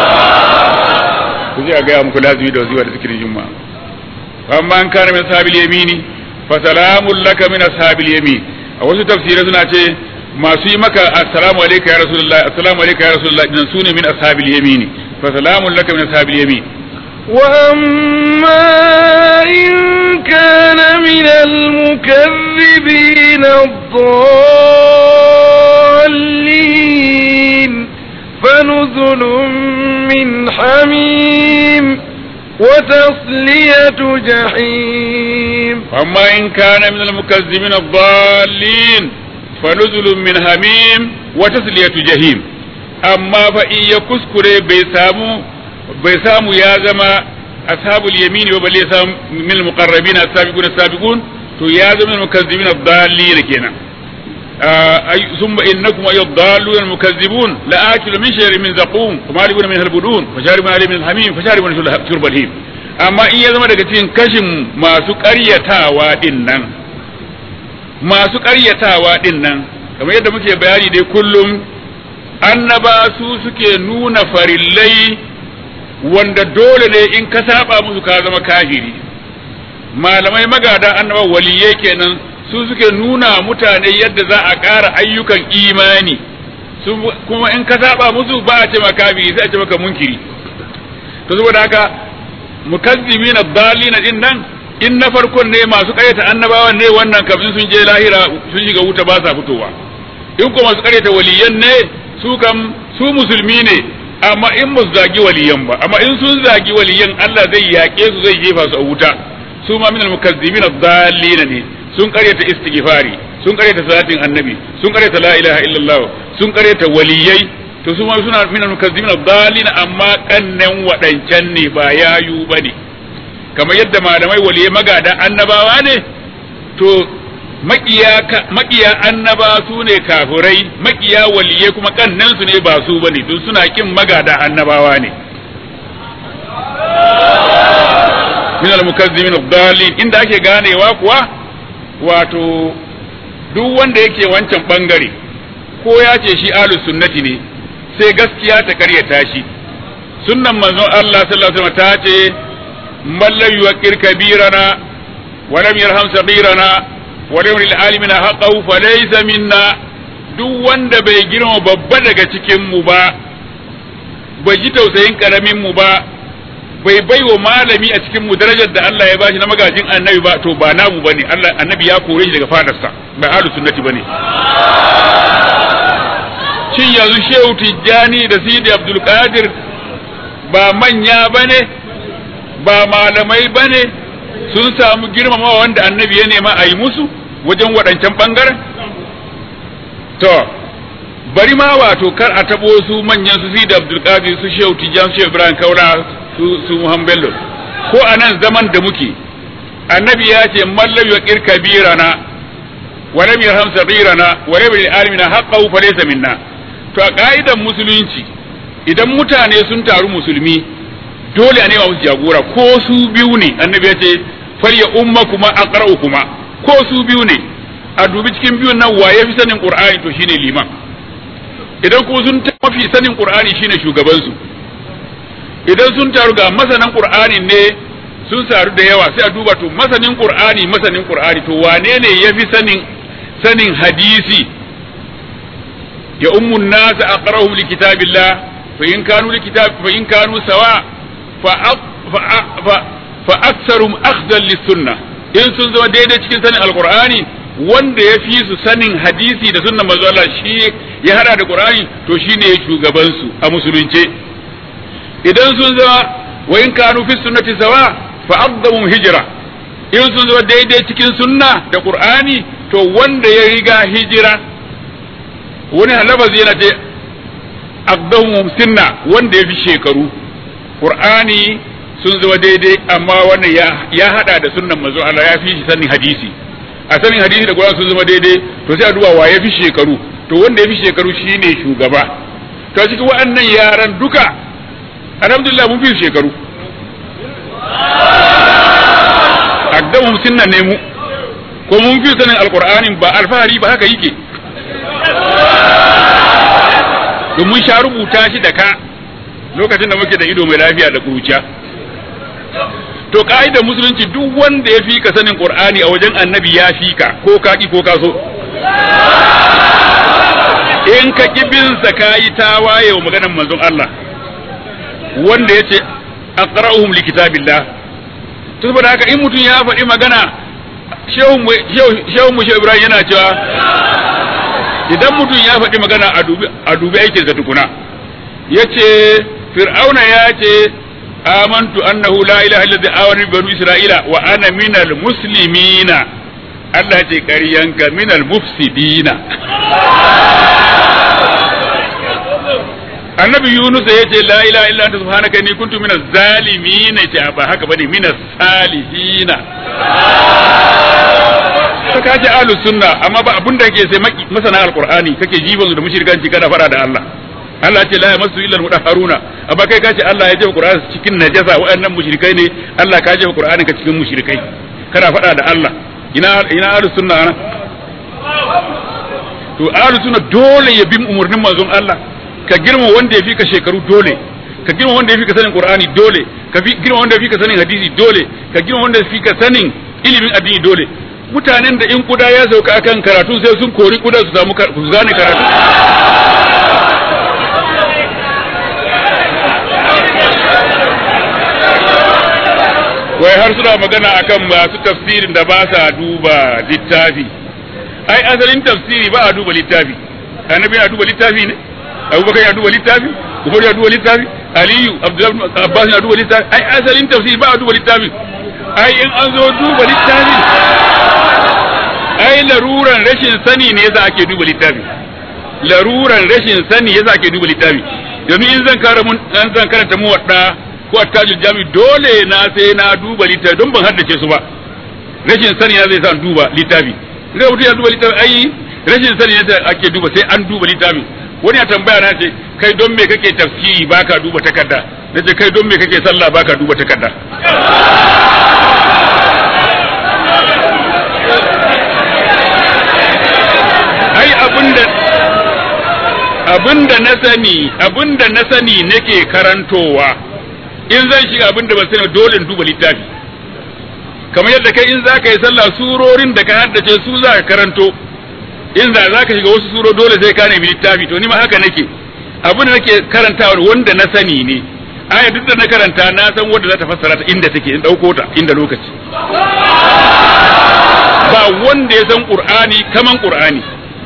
ku zai ga muku lazimi da wazifa da zikirin juma'a amma an kana min sahabil yamini fa salamun laka min ashabil yamin a wasu tafsirai suna ce masu yi maka assalamu alayka ya rasulullah assalamu alayka ya rasulullah idan sune min ashabil yamini fa salamun laka min ashabil yamin وأما إن كان من المكذبين الضالين فنزل من حميم وتصلية جحيم أما إن كان من المكذبين الضالين فنزل من حميم وتصلية جحيم أما فإن يكسكر بيسامو بيسامو يا زما أصحاب اليمين وبل يسام من المقربين السابقون السابقون تو يا زما المكذبين الضالين كنا آه ثم إنكم أيها الضالون المكذبون لآكل من شجر من زقوم ومالكون منها البدون فشاربون عليه من الحميم فشاربون شرب الهيم amma in ya zama daga cikin kashin masu ƙaryatawa ɗin nan masu ƙaryatawa ɗin nan kamar yadda muke bayani dai kullum annaba su suke nuna farillai wanda dole ne in ka saba musu ka zama kafiri malamai magada annaba waliyai kenan su suke nuna mutane yadda za a ƙara ayyukan imani kuma in ka saba musu ba a ce maka kafiri sai a ce maka munkiri to saboda haka mukazzibina dalina din nan in na farkon ne masu karyata annabawan ne wannan kafin sun je lahira sun shiga wuta ba sa fitowa in kuma masu karyata waliyan ne su kam su musulmi ne amma in ba su zagi waliyan ba amma in sun zagi waliyan Allah zai yaƙe su zai jefa su a wuta su ma minal mukazzibina dalina ne sun karyata istighfari sun karyata salatin annabi sun karyata la ilaha illallah sun karyata waliyai to su ma suna min al-mukazzibin ad-dallin amma kannan wadancan ne ba yayu bane kamar yadda malamai waliye magada annabawa ne to makiya makiya annaba su ne kafirai makiya waliye kuma kannan su ne ba su bane don suna kin magada annabawa ne min al-mukazzibin ad-dallin inda ake ganewa kuwa wato duk wanda yake wancan bangare ko ya ce shi ahlus sunnati ne sai gaskiya ta karyata shi sunnan manzon Allah sallallahu alaihi wasallam ta ce man lam yuqir kabirana wa lam yarham saghirana wa lam yuril alimina haqqahu fa laysa minna duk wanda bai girma babba daga cikin mu ba bai ji tausayin karamin mu ba bai bai wa malami a cikin mu darajar da Allah ya bashi na magajin annabi ba to ba namu bane Allah annabi ya kore shi daga fadarsa ba ahlus sunnati bane shin yanzu shehu tijjani da sidi abdulkadir ba manya ba ne ba malamai ba ne sun samu girmamawa wanda annabi ya nema a yi musu wajen waɗancan ɓangaren to bari ma wato kar a taɓo su manyan su sidi abdulkadir su shehu tijjani su shehu ibrahim kaura su su muhammad bello ko a nan zaman da muke annabi ya ce mallam ya kirka birana wa lam yarham sabirana wa lam yal alimina haqqahu fa laysa minna to a ka'idan musulunci idan mutane sun taru musulmi dole a nema musu jagora ko su biyu ne annabi ya ce falya umma kuma aqra'u kuma ko su biyu ne a dubi cikin biyun nan waye fi sanin qur'ani to shine liman idan ko sun mafi sanin qur'ani shine shugaban su idan sun taru ga masanan qur'ani ne sun taru da yawa sai a duba to masanin qur'ani masanin qur'ani to wane ne yafi sanin sanin hadisi ya ummun nas aqrahum li kitabillah fa in kanu li kitab fa in kanu sawa fa fa fa aktsarum akhdan lis sunnah in sun zama daidai cikin sanin alqur'ani wanda ya fi su sanin hadisi da sunnan manzo Allah shi ya hada da qur'ani to shine shugaban su a musulunce idan sun zama wa in kanu fi sunnati sawa fa afdamu hijra in sun zama daidai cikin sunna da qur'ani to wanda ya riga hijira wani lafazi yana ce aqdamu sinna wanda ya fi shekaru qur'ani sun zama daidai amma wannan ya ya hada da sunnan manzo Allah ya fi shi sanin hadisi a sanin hadisi da qur'ani sun zama daidai to sai a duba wa ya fi shekaru to wanda ya fi shekaru shine shugaba to cikin waɗannan yaran duka alhamdulillah mun fi shekaru aqdamu sunna ne mu ko mun fi sanin alqur'anin ba alfahari ba haka yake mun sha rubuta shi da ka lokacin da muke da ido mai lafiya da kuruciya to ka'idar musulunci duk wanda ya fi ka sanin qur'ani a wajen annabi ya fi ka ko ka ki ko ka so in ka ki bin sa kayi tawaye wa maganar manzon Allah wanda ya ce aqra'uhum li kitabillah to saboda haka in mutum ya faɗi magana shehun mu shehu Ibrahim yana cewa idan mutum ya faɗi magana a dubi aikinsa tukuna yace fir'auna ya ce amantu annahu la ilaha illa awani banu isra'ila wa ana minal muslimina Allah ce ƙaryanka minal mufsidina annabi yunus ya ce la ilaha illa anta subhanaka inni kuntu minaz zalimin ce ba haka bane minaz salihina ka kace ahlus sunna amma ba abunda yake sai masana alqur'ani kake jiban da mushrikanci kada fara da Allah Allah ce la yamassu illa almudahharuna amma kai kace Allah ya jefa qur'ani cikin najasa waɗannan mushrikai ne Allah ka jefa qur'ani ka cikin mushrikai kada fada da Allah ina ina ahlus sunna ana to ahlus sunna dole ya bi umurnin manzon Allah ka girma wanda ya fi ka shekaru dole ka girma wanda ya fi ka sanin qur'ani dole ka girma wanda ya fi ka sanin hadisi dole ka girma wanda ya fi ka sanin ilimin addini dole mutanen da in kuda ya sauka akan karatu sai sun kori kuda su samu su gane karatu wai har suna magana akan masu tafsirin da ba sa duba littafi ai asalin tafsiri ba a duba littafi annabi ya duba littafi ne abubakar ya duba littafi umar ya duba littafi aliyu abdullahi abbas ya duba littafi ai asalin tafsiri ba a duba littafi ai in an zo duba littafi ai laruran rashin sani ne yasa ake duba littafi laruran rashin sani yasa ake duba littafi domin in zan kara mun an zan karanta mu wadda ko attajul jami dole na sai na duba littafi don ban haddace su ba rashin sani ya zai sa duba littafi idan mutum ya duba littafi ai rashin sani yasa ake duba sai an duba littafi wani ya tambaya na ce kai don me kake tafsiri baka duba takarda na ce kai don me kake sallah baka duba takarda ai abinda abinda na sani abinda na sani nake karantowa in zan shiga abinda ban sani dole in duba littafi kamar yadda kai in za ka yi sallah surorin da ka haddace su za ka karanto in za za ka shiga wasu suro dole sai ka nemi littafi to ni ma haka nake abin da nake karantawa wanda na sani ne aya duk da na karanta na san wanda za ta fassara ta inda take in dauko ta inda lokaci ba wanda ya san qur'ani kaman qur'ani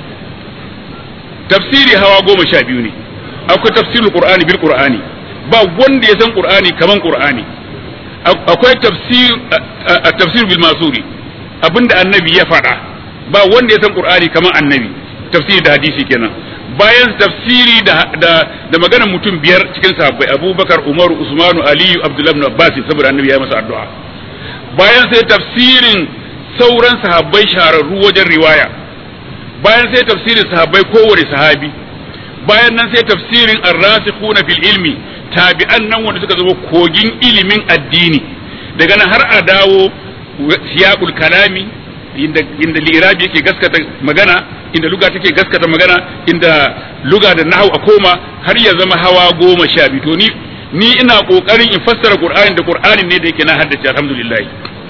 tafsiri hawa goma sha biyu ne akwai tafsirul qur'ani bil qur'ani ba wanda ya san qur'ani kaman qur'ani akwai tafsir tafsir bil masuri abinda annabi ya faɗa ba wanda ya san qur'ani kamar annabi tafsiri da hadisi kenan bayan tafsiri da da, da maganar mutum biyar cikin sahabbai abubakar umaru usmanu aliyu abdullahi ibn abbas saboda annabi ya masa addu'a bayan sai tafsirin sauran sahabbai shahararru wajen riwaya bayan sai tafsirin sahabbai kowane sahabi bayan nan sai tafsirin ar-rasikhuna fil ilmi tabi'an nan wanda suka zama kogin ilimin addini daga nan har a dawo siyaqul kalami inda inda lirabi yake gaskata magana inda luga take gaskata magana inda luga da nahwu a koma har ya zama hawa goma sha biyu to ni ni ina kokarin in fassara qur'ani da qur'ani ne da yake na haddace alhamdulillah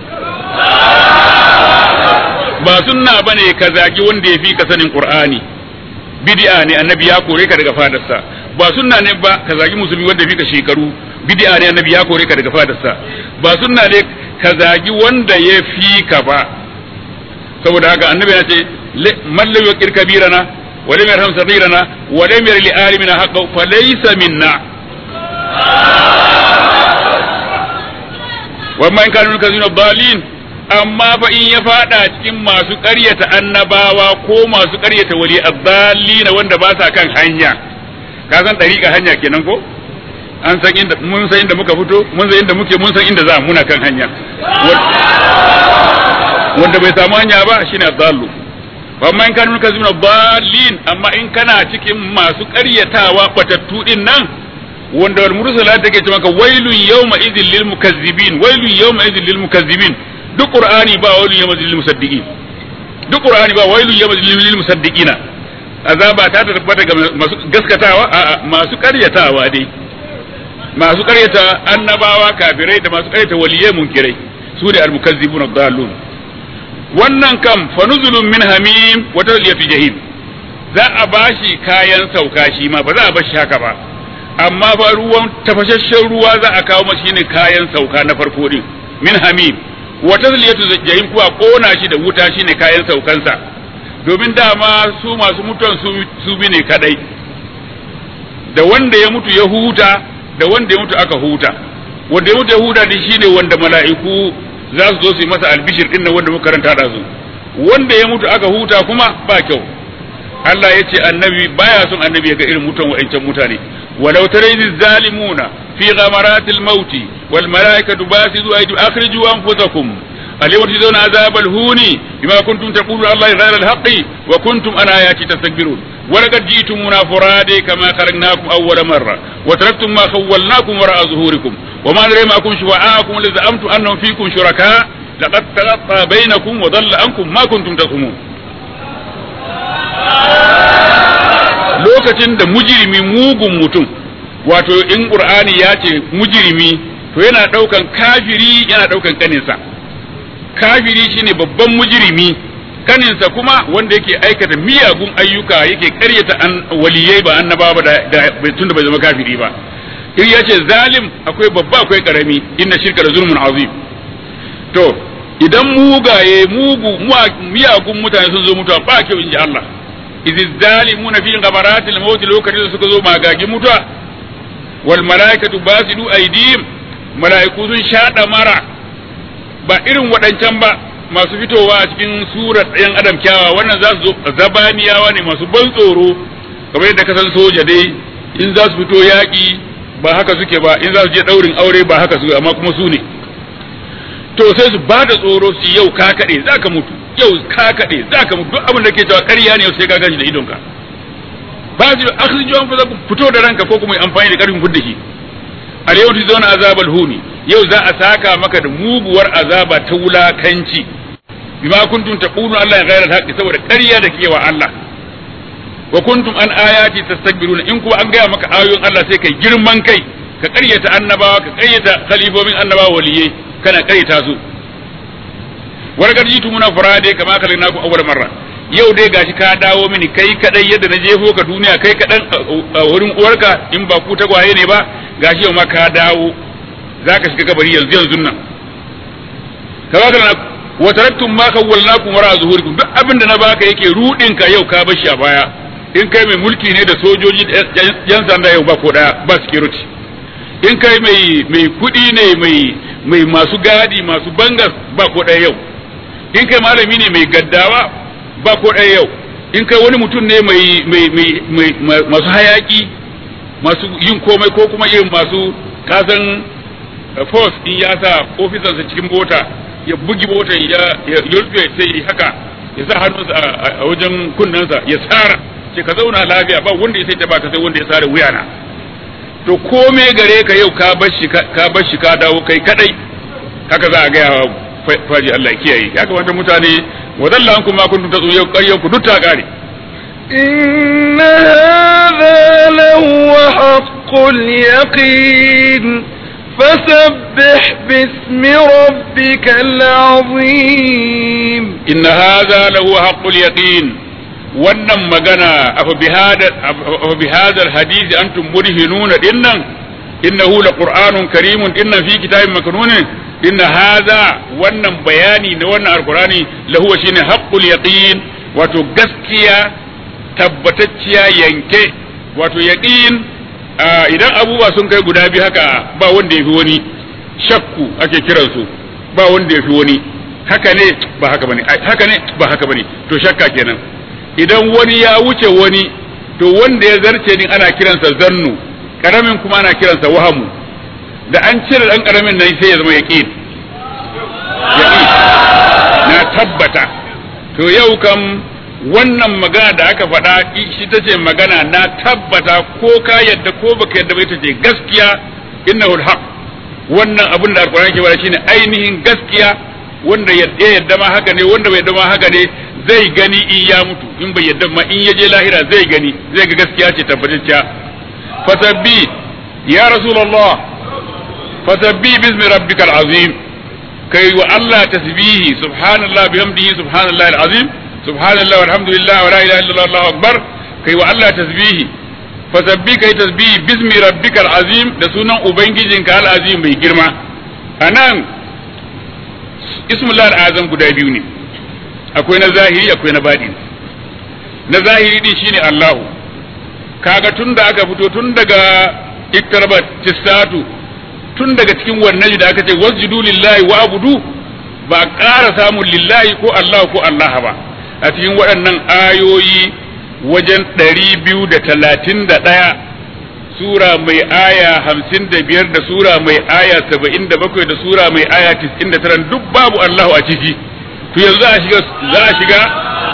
ba sunna bane ka zagi wanda ya fi ka sanin qur'ani bid'a ne annabi ya kore ka daga fadarsa ba sunna ne ba ka zagi musulmi wanda ya fi ka shekaru bid'a ne annabi ya kore ka daga fadarsa ba sunna ne ka zagi wanda ya fi ka ba saboda haka annabi ya ce man lam yuqir kabirana wa lam yarham saghirana wa lam yar li alimina haqqan fa laysa minna wa man kanu kazina dalin amma fa in ya fada cikin masu ƙaryata annabawa ko masu ƙaryata wali addalina wanda ba sa kan hanya ka san dariƙa hanya kenan ko an san inda mun san inda muka fito mun san inda muke mun san inda za muna kan hanya wanda bai samu hanya ba shine adallu amma in kanu kazina dalin amma in kana cikin masu ƙaryatawa batattu din nan wanda wal mursala take ce maka wailun yawma idhil lil mukazzibin wailun yawma idhil lil mukazzibin duk qur'ani ba wailun yawma idhil lil musaddiqin duk qur'ani ba wailun yawma idhil lil musaddiqina azaba ta tabbata ga masu gaskatawa a masu karyatawa dai masu karyata annabawa kafirai da masu karyata waliyai munkirai su ne al mukazzibun ad-dallun wannan kam fa nuzulun min hamim wa tasliyatu jahim za a bashi kayan sauka shi ma ba za a bashi haka ba amma fa ruwan tafashashen ruwa za a kawo mashi ne kayan sauka na farko din min hamim wata ziliyatu jahim kuwa kona shi da wuta shine kayan saukansa domin dama su masu mutuwan su bi ne kadai da wanda ya mutu ya huta da wanda ya mutu aka huta wanda ya mutu ya huta din shine wanda mala'iku za su zo su yi masa albishir din nan wanda muka karanta da su wanda ya mutu aka huta kuma ba kyau Allah ya ce annabi baya son annabi ya ga irin mutuwan wa'ancan mutane ولو ترى الظالمون في غمرات الموت والملائكة باسطوا أيديهم أخرجوا أنفسكم اليوم تجزون عذاب الهون بما كنتم تقولون على الله غير الحق وكنتم عن آياتي تستكبرون ولقد جئتمونا فرادى كما خلقناكم أول مرة وتركتم ما خولناكم وراء ظهوركم وما ندري معكم شفعاءكم الذي زعمتم أنهم فيكم شركاء لقد تقطع بينكم وضل عنكم ما كنتم تصومون lokacin da mujirimi mugun mutum wato in qur'ani ya ce mujirimi to yana daukan kafiri yana daukan kaninsa kafiri shine babban mujirimi kaninsa kuma wanda yake aikata miyagun ayyuka yake karyata an waliyai ba annaba ba da tun da bai zama kafiri ba in ya ce zalim akwai babba akwai karami inna shirka da zulmun azim to idan mugaye mugu miyagun mutane sun zo mutuwa ba kyau in ji Allah izi zalimuna fi ghabaratil maut lokacin da suka zo magagin mutuwa wal malaikatu basidu aydihim malaiku sun shada mara ba irin waɗancan ba masu fitowa a cikin surar ɗayan adam kyawa wannan za su zo zabaniyawa ne masu ban tsoro kamar yadda ka san soja dai in za su fito yaƙi ba haka suke ba in za su je ɗaurin aure ba haka suke amma kuma su ne to sai su ba da tsoro su yau ka kaɗe za ka mutu yau ka kaɗe za ka mutu duk abin da ke cewa ƙarya ne sai ka gashi da idonka ba su da akhri jiwan fa ku fito da ranka ko kuma amfani da ƙarfin fudda shi al yau ti zauna azabal huni yau za a saka maka da muguwar azaba ta wulakanci bima kuntum taqulu Allah ya ghayra al saboda ƙarya da kewa Allah wa kuntum an ayati tastakbiruna in kuwa an gaya maka ayoyin Allah sai kai girman kai ka ƙaryata annabawa ka ƙaryata khalifofin annabawa waliyai kana ƙaryata su warkar jitu muna furade kama kalin naku awwal marra yau dai gashi ka dawo mini kai kadai yadda na jefo ka duniya kai kadan a wurin uwarka in ba ku tagwaye ne ba gashi yau ma ka dawo zaka shiga kabari yanzu yanzu nan kama kalin wa taraktum ma khawwalnakum wara zuhurikum duk abin da na baka yake rudin ka yau ka bashi a baya in kai mai mulki ne da sojoji yan sanda yau ba ko daya ba security in kai mai mai kudi ne mai mai masu gadi masu bangas ba ko daya yau in kai malami ne mai gaddawa ba ko ɗaya yau in kai wani mutum ne mai mai mai masu hayaki masu yin komai ko kuma yin masu kasan force in ya sa ofisansa cikin mota ya bugi motar ya ya rufe sai haka ya sa hannunsa a wajen kunnensa ya tsara ce ka zauna lafiya ba wanda ya sai ta baka sai wanda ya sare wuyana to kome gare ka yau ka bar shi ka bar shi ka dawo kai kadai haka za a ga faji Allah kiyaye ya kamata mutane wadalla an kuma kuntum tasu yau ƙaryan ku duk ta kare إن هذا لهو حق اليقين فسبح باسم ربك العظيم إن هذا لهو حق اليقين wannan magana afa bi hadal hadisi antum mudhinuna dinnan innahu laqur'anun karimun dinnan fi kitabin maknunin inna hadha wannan bayani na wannan alqur'ani lahu shine haqqul yaqin wato gaskiya tabbatacciya yanke wato yaqin idan abubuwa sun kai guda biyu haka ba wanda yafi wani shakku ake kiransu ba wanda yafi wani haka ne ba haka bane haka ne ba haka bane to shakka kenan idan wani ya wuce wani to wanda ya zarce ni ana kiransa zannu karamin kuma ana kiransa wahamu da an cire dan karamin nan sai ya zama yaqin yaqin na tabbata to yau kam wannan magana da aka faɗa shi ta ce magana na tabbata ko ka yadda ko baka yadda ba ita ce gaskiya innahu alhaq wannan abin da alqur'ani ke bada shine ainihin gaskiya wanda ya yadda ma haka ne wanda bai yadda ma haka ne zai gani in ya mutu in bai yadda ma in ya je lahira zai gani zai ga gaskiya ce tabbatacciya fasabbi ya rasulullah fasabbi bismi rabbikal azim kai wa Allah tasbihi subhanallah bihamdihi subhanallah alazim subhanallah walhamdulillah wa la ilaha illallah allahu akbar kai wa Allah tasbihi fasabbi kai tasbihi bismi rabbikal azim da sunan ubangijinka alazim mai girma anan ismullah al'azam guda biyu ne akwai na zahiri akwai na baɗi na zahiri din shine Allahu kaga tun da aka fito tun daga iktarabat tistatu tun daga cikin wannan da aka ce wasjudu lillahi wa abudu ba a ƙara samun lillahi ko Allah ko Allah ba a cikin waɗannan ayoyi wajen ɗari biyu da talatin da ɗaya sura mai aya hamsin da biyar da sura mai aya saba'in da bakwai da sura mai aya tis'in da tara duk babu Allahu a ciki to yanzu za a shiga za a shiga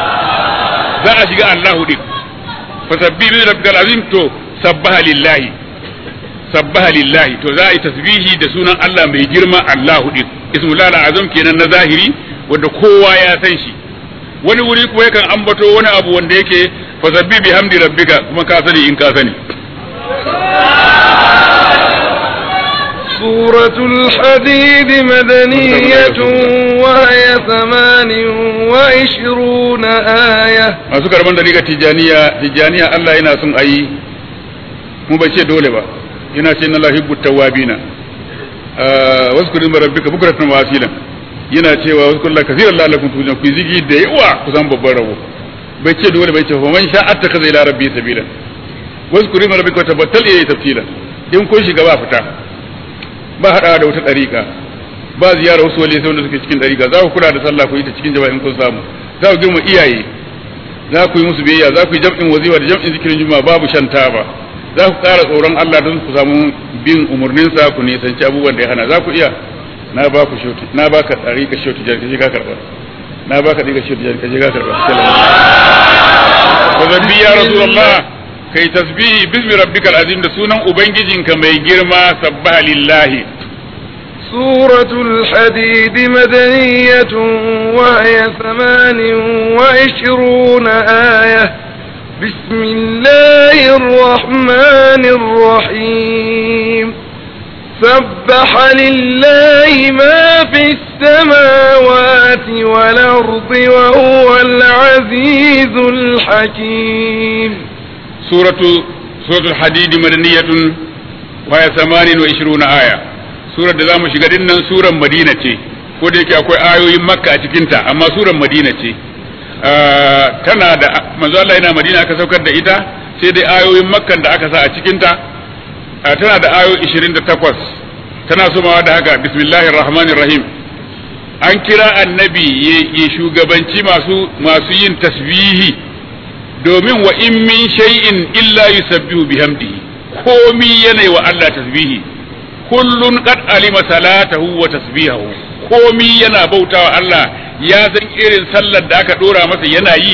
za a shiga Allahu din fasabbi bi rabbikal azim to sabbaha lillahi sabbaha lillahi to za a yi tasbihi da sunan Allah mai girma Allahu din ismullah azam kenan na zahiri wanda kowa ya san shi wani wuri kuma yakan ambato wani abu wanda yake fasabbi bi hamdi rabbika kuma ka sani in ka sani سورة الحديد مدنية وهي ثمان وعشرون آية masu karban dariƙar tijaniya tijaniya Allah yana son a yi mu bai ce dole ba yana ce na lahibbu tawabina wasu kudin rabbika bukratan wa asilan yana cewa wasu kullum kasiran lalakun tujan ku zigi da yawa ku san babban rabo bai ce dole bai ce fa man sha atta kaza ila rabbi sabila wasu kudin rabbika tabattal yayi tafsila in kun shiga ba fita ba hada da wata dariƙa ba ziyara wasu wali sai wanda suke cikin dariƙa za ku kula da sallah ku yi ta cikin jama'a in kun samu za ku girma iyaye za ku yi musu biyayya za ku yi jam'in wazifa da jam'in zikirin juma'a babu shan taba za ku ƙara tsoron Allah don ku samu bin umarninsa ku nisanci abubuwan da ya hana za ku iya na ba ku shoti na ba ka tsari ka shoti jar kaje ka karba na ba ka diga shoti jar kaje ka karba wa zabbi ya rasulullah kai tasbihi bismi rabbikal azim da sunan ubangijinka mai girma sabbaha lillahi سورة الحديد مدنية وهي ثمان وعشرون آية بسم الله الرحمن الرحيم سبح لله ما في السماوات والأرض وهو العزيز الحكيم سورة سورة الحديد مدنية وهي ثمان وعشرون آية surar da za mu shiga dinnan surar madina ce ko da yake akwai ayoyin makka a cikinta amma surar madina ce tana da manzo Allah yana madina aka saukar da ita sai dai ayoyin makkan da aka sa a cikinta tana da ayoyi 28 tana somawa da haka bismillahir rahmanir rahim an kira annabi ya shugabanci masu masu yin tasbihi domin wa in min shay'in illa yusabbihu bihamdihi komi yana wa Allah tasbihi kullun qad alima salatahu wa tasbihahu komi yana bautawa Allah ya san irin sallar da aka dora masa yana yi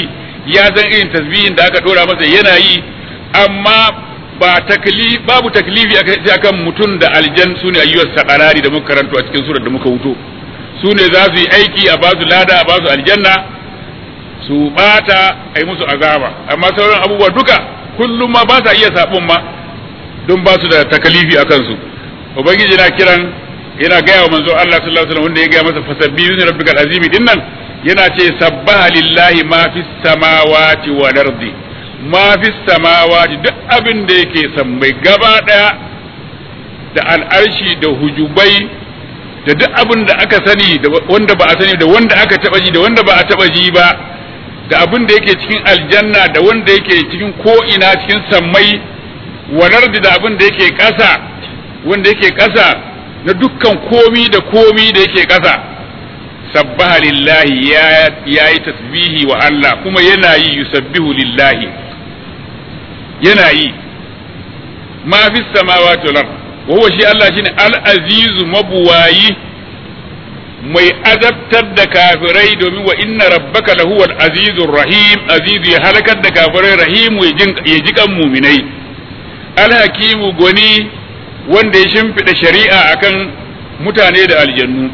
ya san irin tasbihin da aka dora masa yana yi amma ba takli babu taklifi akan mutum da aljan su ne ayyuwar sakarari da muka karanto a cikin surar da muka wuto su ne za su yi aiki a ba su lada a ba su aljanna su bata a yi musu azaba amma sauran abubuwa duka kullum ma ba sa iya sabon ma don ba su da takalifi a kansu ubangiji na kiran yana gaya wa manzo Allah sallallahu alaihi wasallam wanda ya gaya masa fasabbi min rabbikal azimi din nan yana ce sabbaha lillahi ma fis samawati wal ardi ma fis samawati duk abin da yake sammai gaba daya da al'arshi da hujubai da duk abin da aka sani da wanda ba a sani da wanda aka taba ji da wanda ba a taba ji ba da abin da yake cikin aljanna da wanda yake cikin ko ina cikin sammai walar da abin da yake ƙasa wanda yake ƙasa na dukkan komi da komi da yake ƙasa sabbaha lillahi ya yi tasbihi wa Allah kuma yana yi yusabbihu lillahi yana yi ma fi samawati wal wa huwa shi Allah shine al-azizu mabuwayi mai azabtar da kafirai domin wa inna rabbaka lahuwal azizur rahim azizu ya halakar da kafirai rahimu ya ji kan muminai alhakimu gwani wanda ya shimfiɗa shari'a akan mutane da aljannu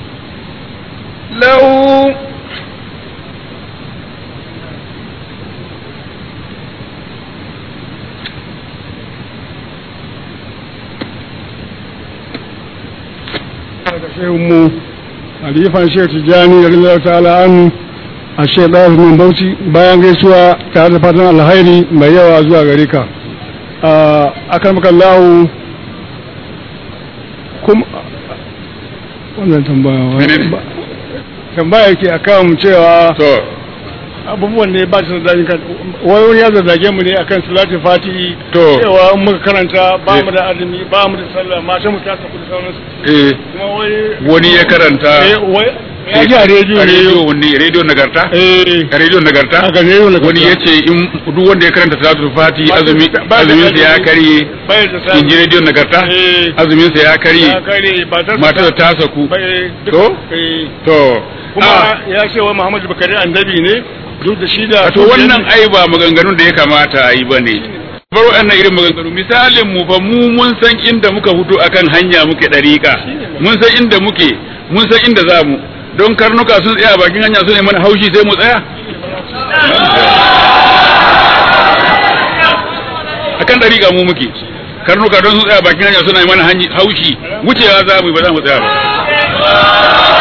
lahu mu halifan shehu tijjani da rinzar ta'ala an a shaidar min bauchi bayan gaisuwa tare da fatan alhairi mai yawa zuwa gare ka a kan makallahu kuma wannan tambaya tambaya ke a kan cewa to abubuwan ne ba su da kan wai wani ya zazzage mu ne akan salatin fati To. cewa in muka karanta ba mu da azumi ba mu da sallah mata mu ta saku da sauransu eh kuma wai wani ya karanta eh wai ya ji a rediyo a ne rediyo wani rediyo nagarta eh a rediyo nagarta a ga rediyo na wani ya ce in duk wanda ya karanta salatul fati Ba- azumi ba- azumin sa ya karye bai da sa in ji rediyo nagarta Eh. azumin sa ya karye ya kare ba ta matar ta saku bai To? eh to kuma ah, ya ce wa Muhammadu Bakari annabi ne duk da shi da to wannan ai ba maganganun da ya kamata a yi ba ne bar waɗannan irin maganganu misalin mu fa mu mun san inda muka fito akan hanya muke ɗariƙa mun san inda muke mun san inda za mu don karnuka sun tsaya bakin hanya su ne mana haushi sai mu tsaya akan ɗariƙa mu muke karnuka don sun tsaya bakin hanya suna yi mana hanyi- haushi wucewa za mu yi ba za mu tsaya ba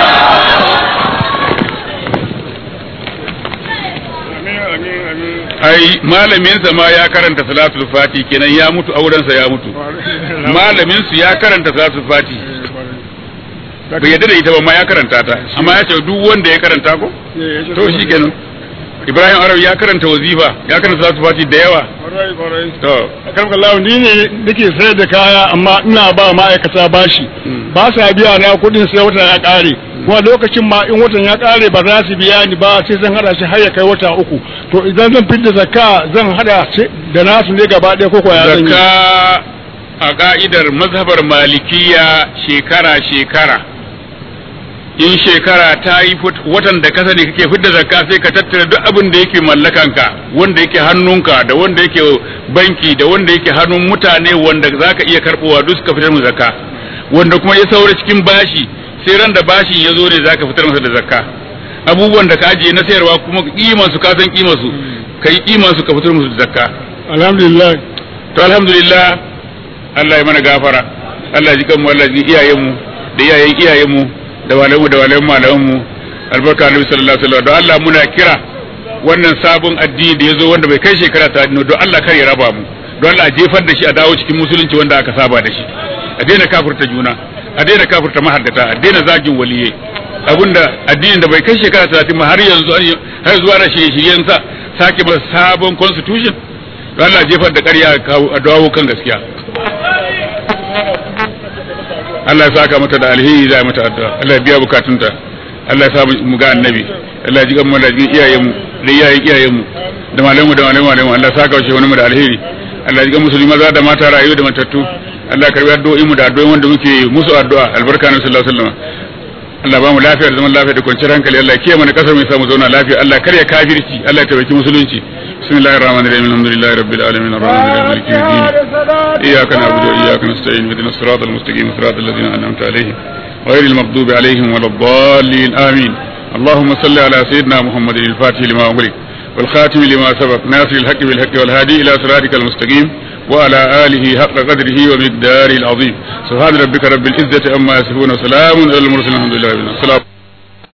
amin amin amin ai malaminsa ma ya karanta salatul fati kenan ya mutu aurensa ya mutu malamin su ya karanta salatul fati bai yadda da ita ba ma ya karanta ta amma ya ce duk wanda ya karanta ko to shi kenan ibrahim arab ya karanta wazifa ya karanta salatul fati da yawa kwarai kwarai to akan kallahu ni ne nake sayar da kaya amma ina ba ma'aikata bashi ba sa biya na kudin sai wata ya kare kuma lokacin ma in watan ya kare ba za su biya ni ba sai zan hada shi har ya kai wata uku to idan zan fidda zakka zan hada shi da nasu ne gaba ɗaya ko kuwa ya zan yi zakka a ka'idar mazhabar malikiya shekara shekara in shekara ta yi fut- watan da ka sani kake fidda zakka sai ka tattara duk abin da yake mallakanka wanda yake hannunka da wanda yake banki da wanda yake hannun mutane wanda zaka iya karbowa duk suka fitar mu zakka wanda kuma ya saura cikin bashi sai ran da bashin ya zo ne zaka fitar masa da zakka abubuwan da ka ajiye na sayarwa kuma kiman su ka san kiman su kai kiman su ka fitar musu da zakka alhamdulillah to alhamdulillah Allah ya mana gafara Allah ya ji kanmu Allah ya ji iyayenmu da iyayen iyayenmu da walamu da walamu malamanmu albarka annabi sallallahu alaihi wasallam don Allah muna kira wannan sabon addini da yazo wanda bai kai shekara ta don Allah kar ya raba mu don Allah a jefar da shi a dawo cikin musulunci wanda aka saba da shi a daina kafirta juna a daina kafirta mahaddata a daina zagin waliyai abinda addinin da bai kai shekara 30 ma har yanzu har zuwa da shirye-shiryen sa sake masa sabon constitution don Allah jefar da ƙarya a dawo kan gaskiya Allah ya saka mata da alheri za mata addu'a Allah ya biya bukatunta Allah ya sa mu ga annabi Allah ya ji kan mu da jin iyayenmu da iyayen iyayenmu da malamu da malamu malamu Allah ya saka shi wani mu da alheri Allah ya ji kan musulmi maza da mata rayu da matattu Allah ya karbi addu'o'in mu da addu'o'in wanda muke musu addu'a albarka na sallallahu alaihi wasallam Allah ba mu lafiya da zaman lafiya da kwanciyar hankali Allah kiyaye mana kasar mai samu zauna lafiya Allah kar ya kafirci Allah ya tabbaki musulunci bismillahir rahmanir rahim alhamdulillahi rabbil alamin arrahmanir rahim maliki yawmiddin iyyaka na'budu wa iyyaka nasta'in ihdinas siratal mustaqim siratal ladzina an'amta alaihim ghayril maghdubi alaihim waladdallin amin اللهم صل على سيدنا محمد الفاتح لما أغلق والخاتم لما سبق ناصر الحق بالحق والهادي إلى صراطك المستقيم وعلى آله حق قدره ومقداره العظيم سبحان ربك رب العزة أما يصفون وسلام على المرسلين الحمد لله رب العالمين السلام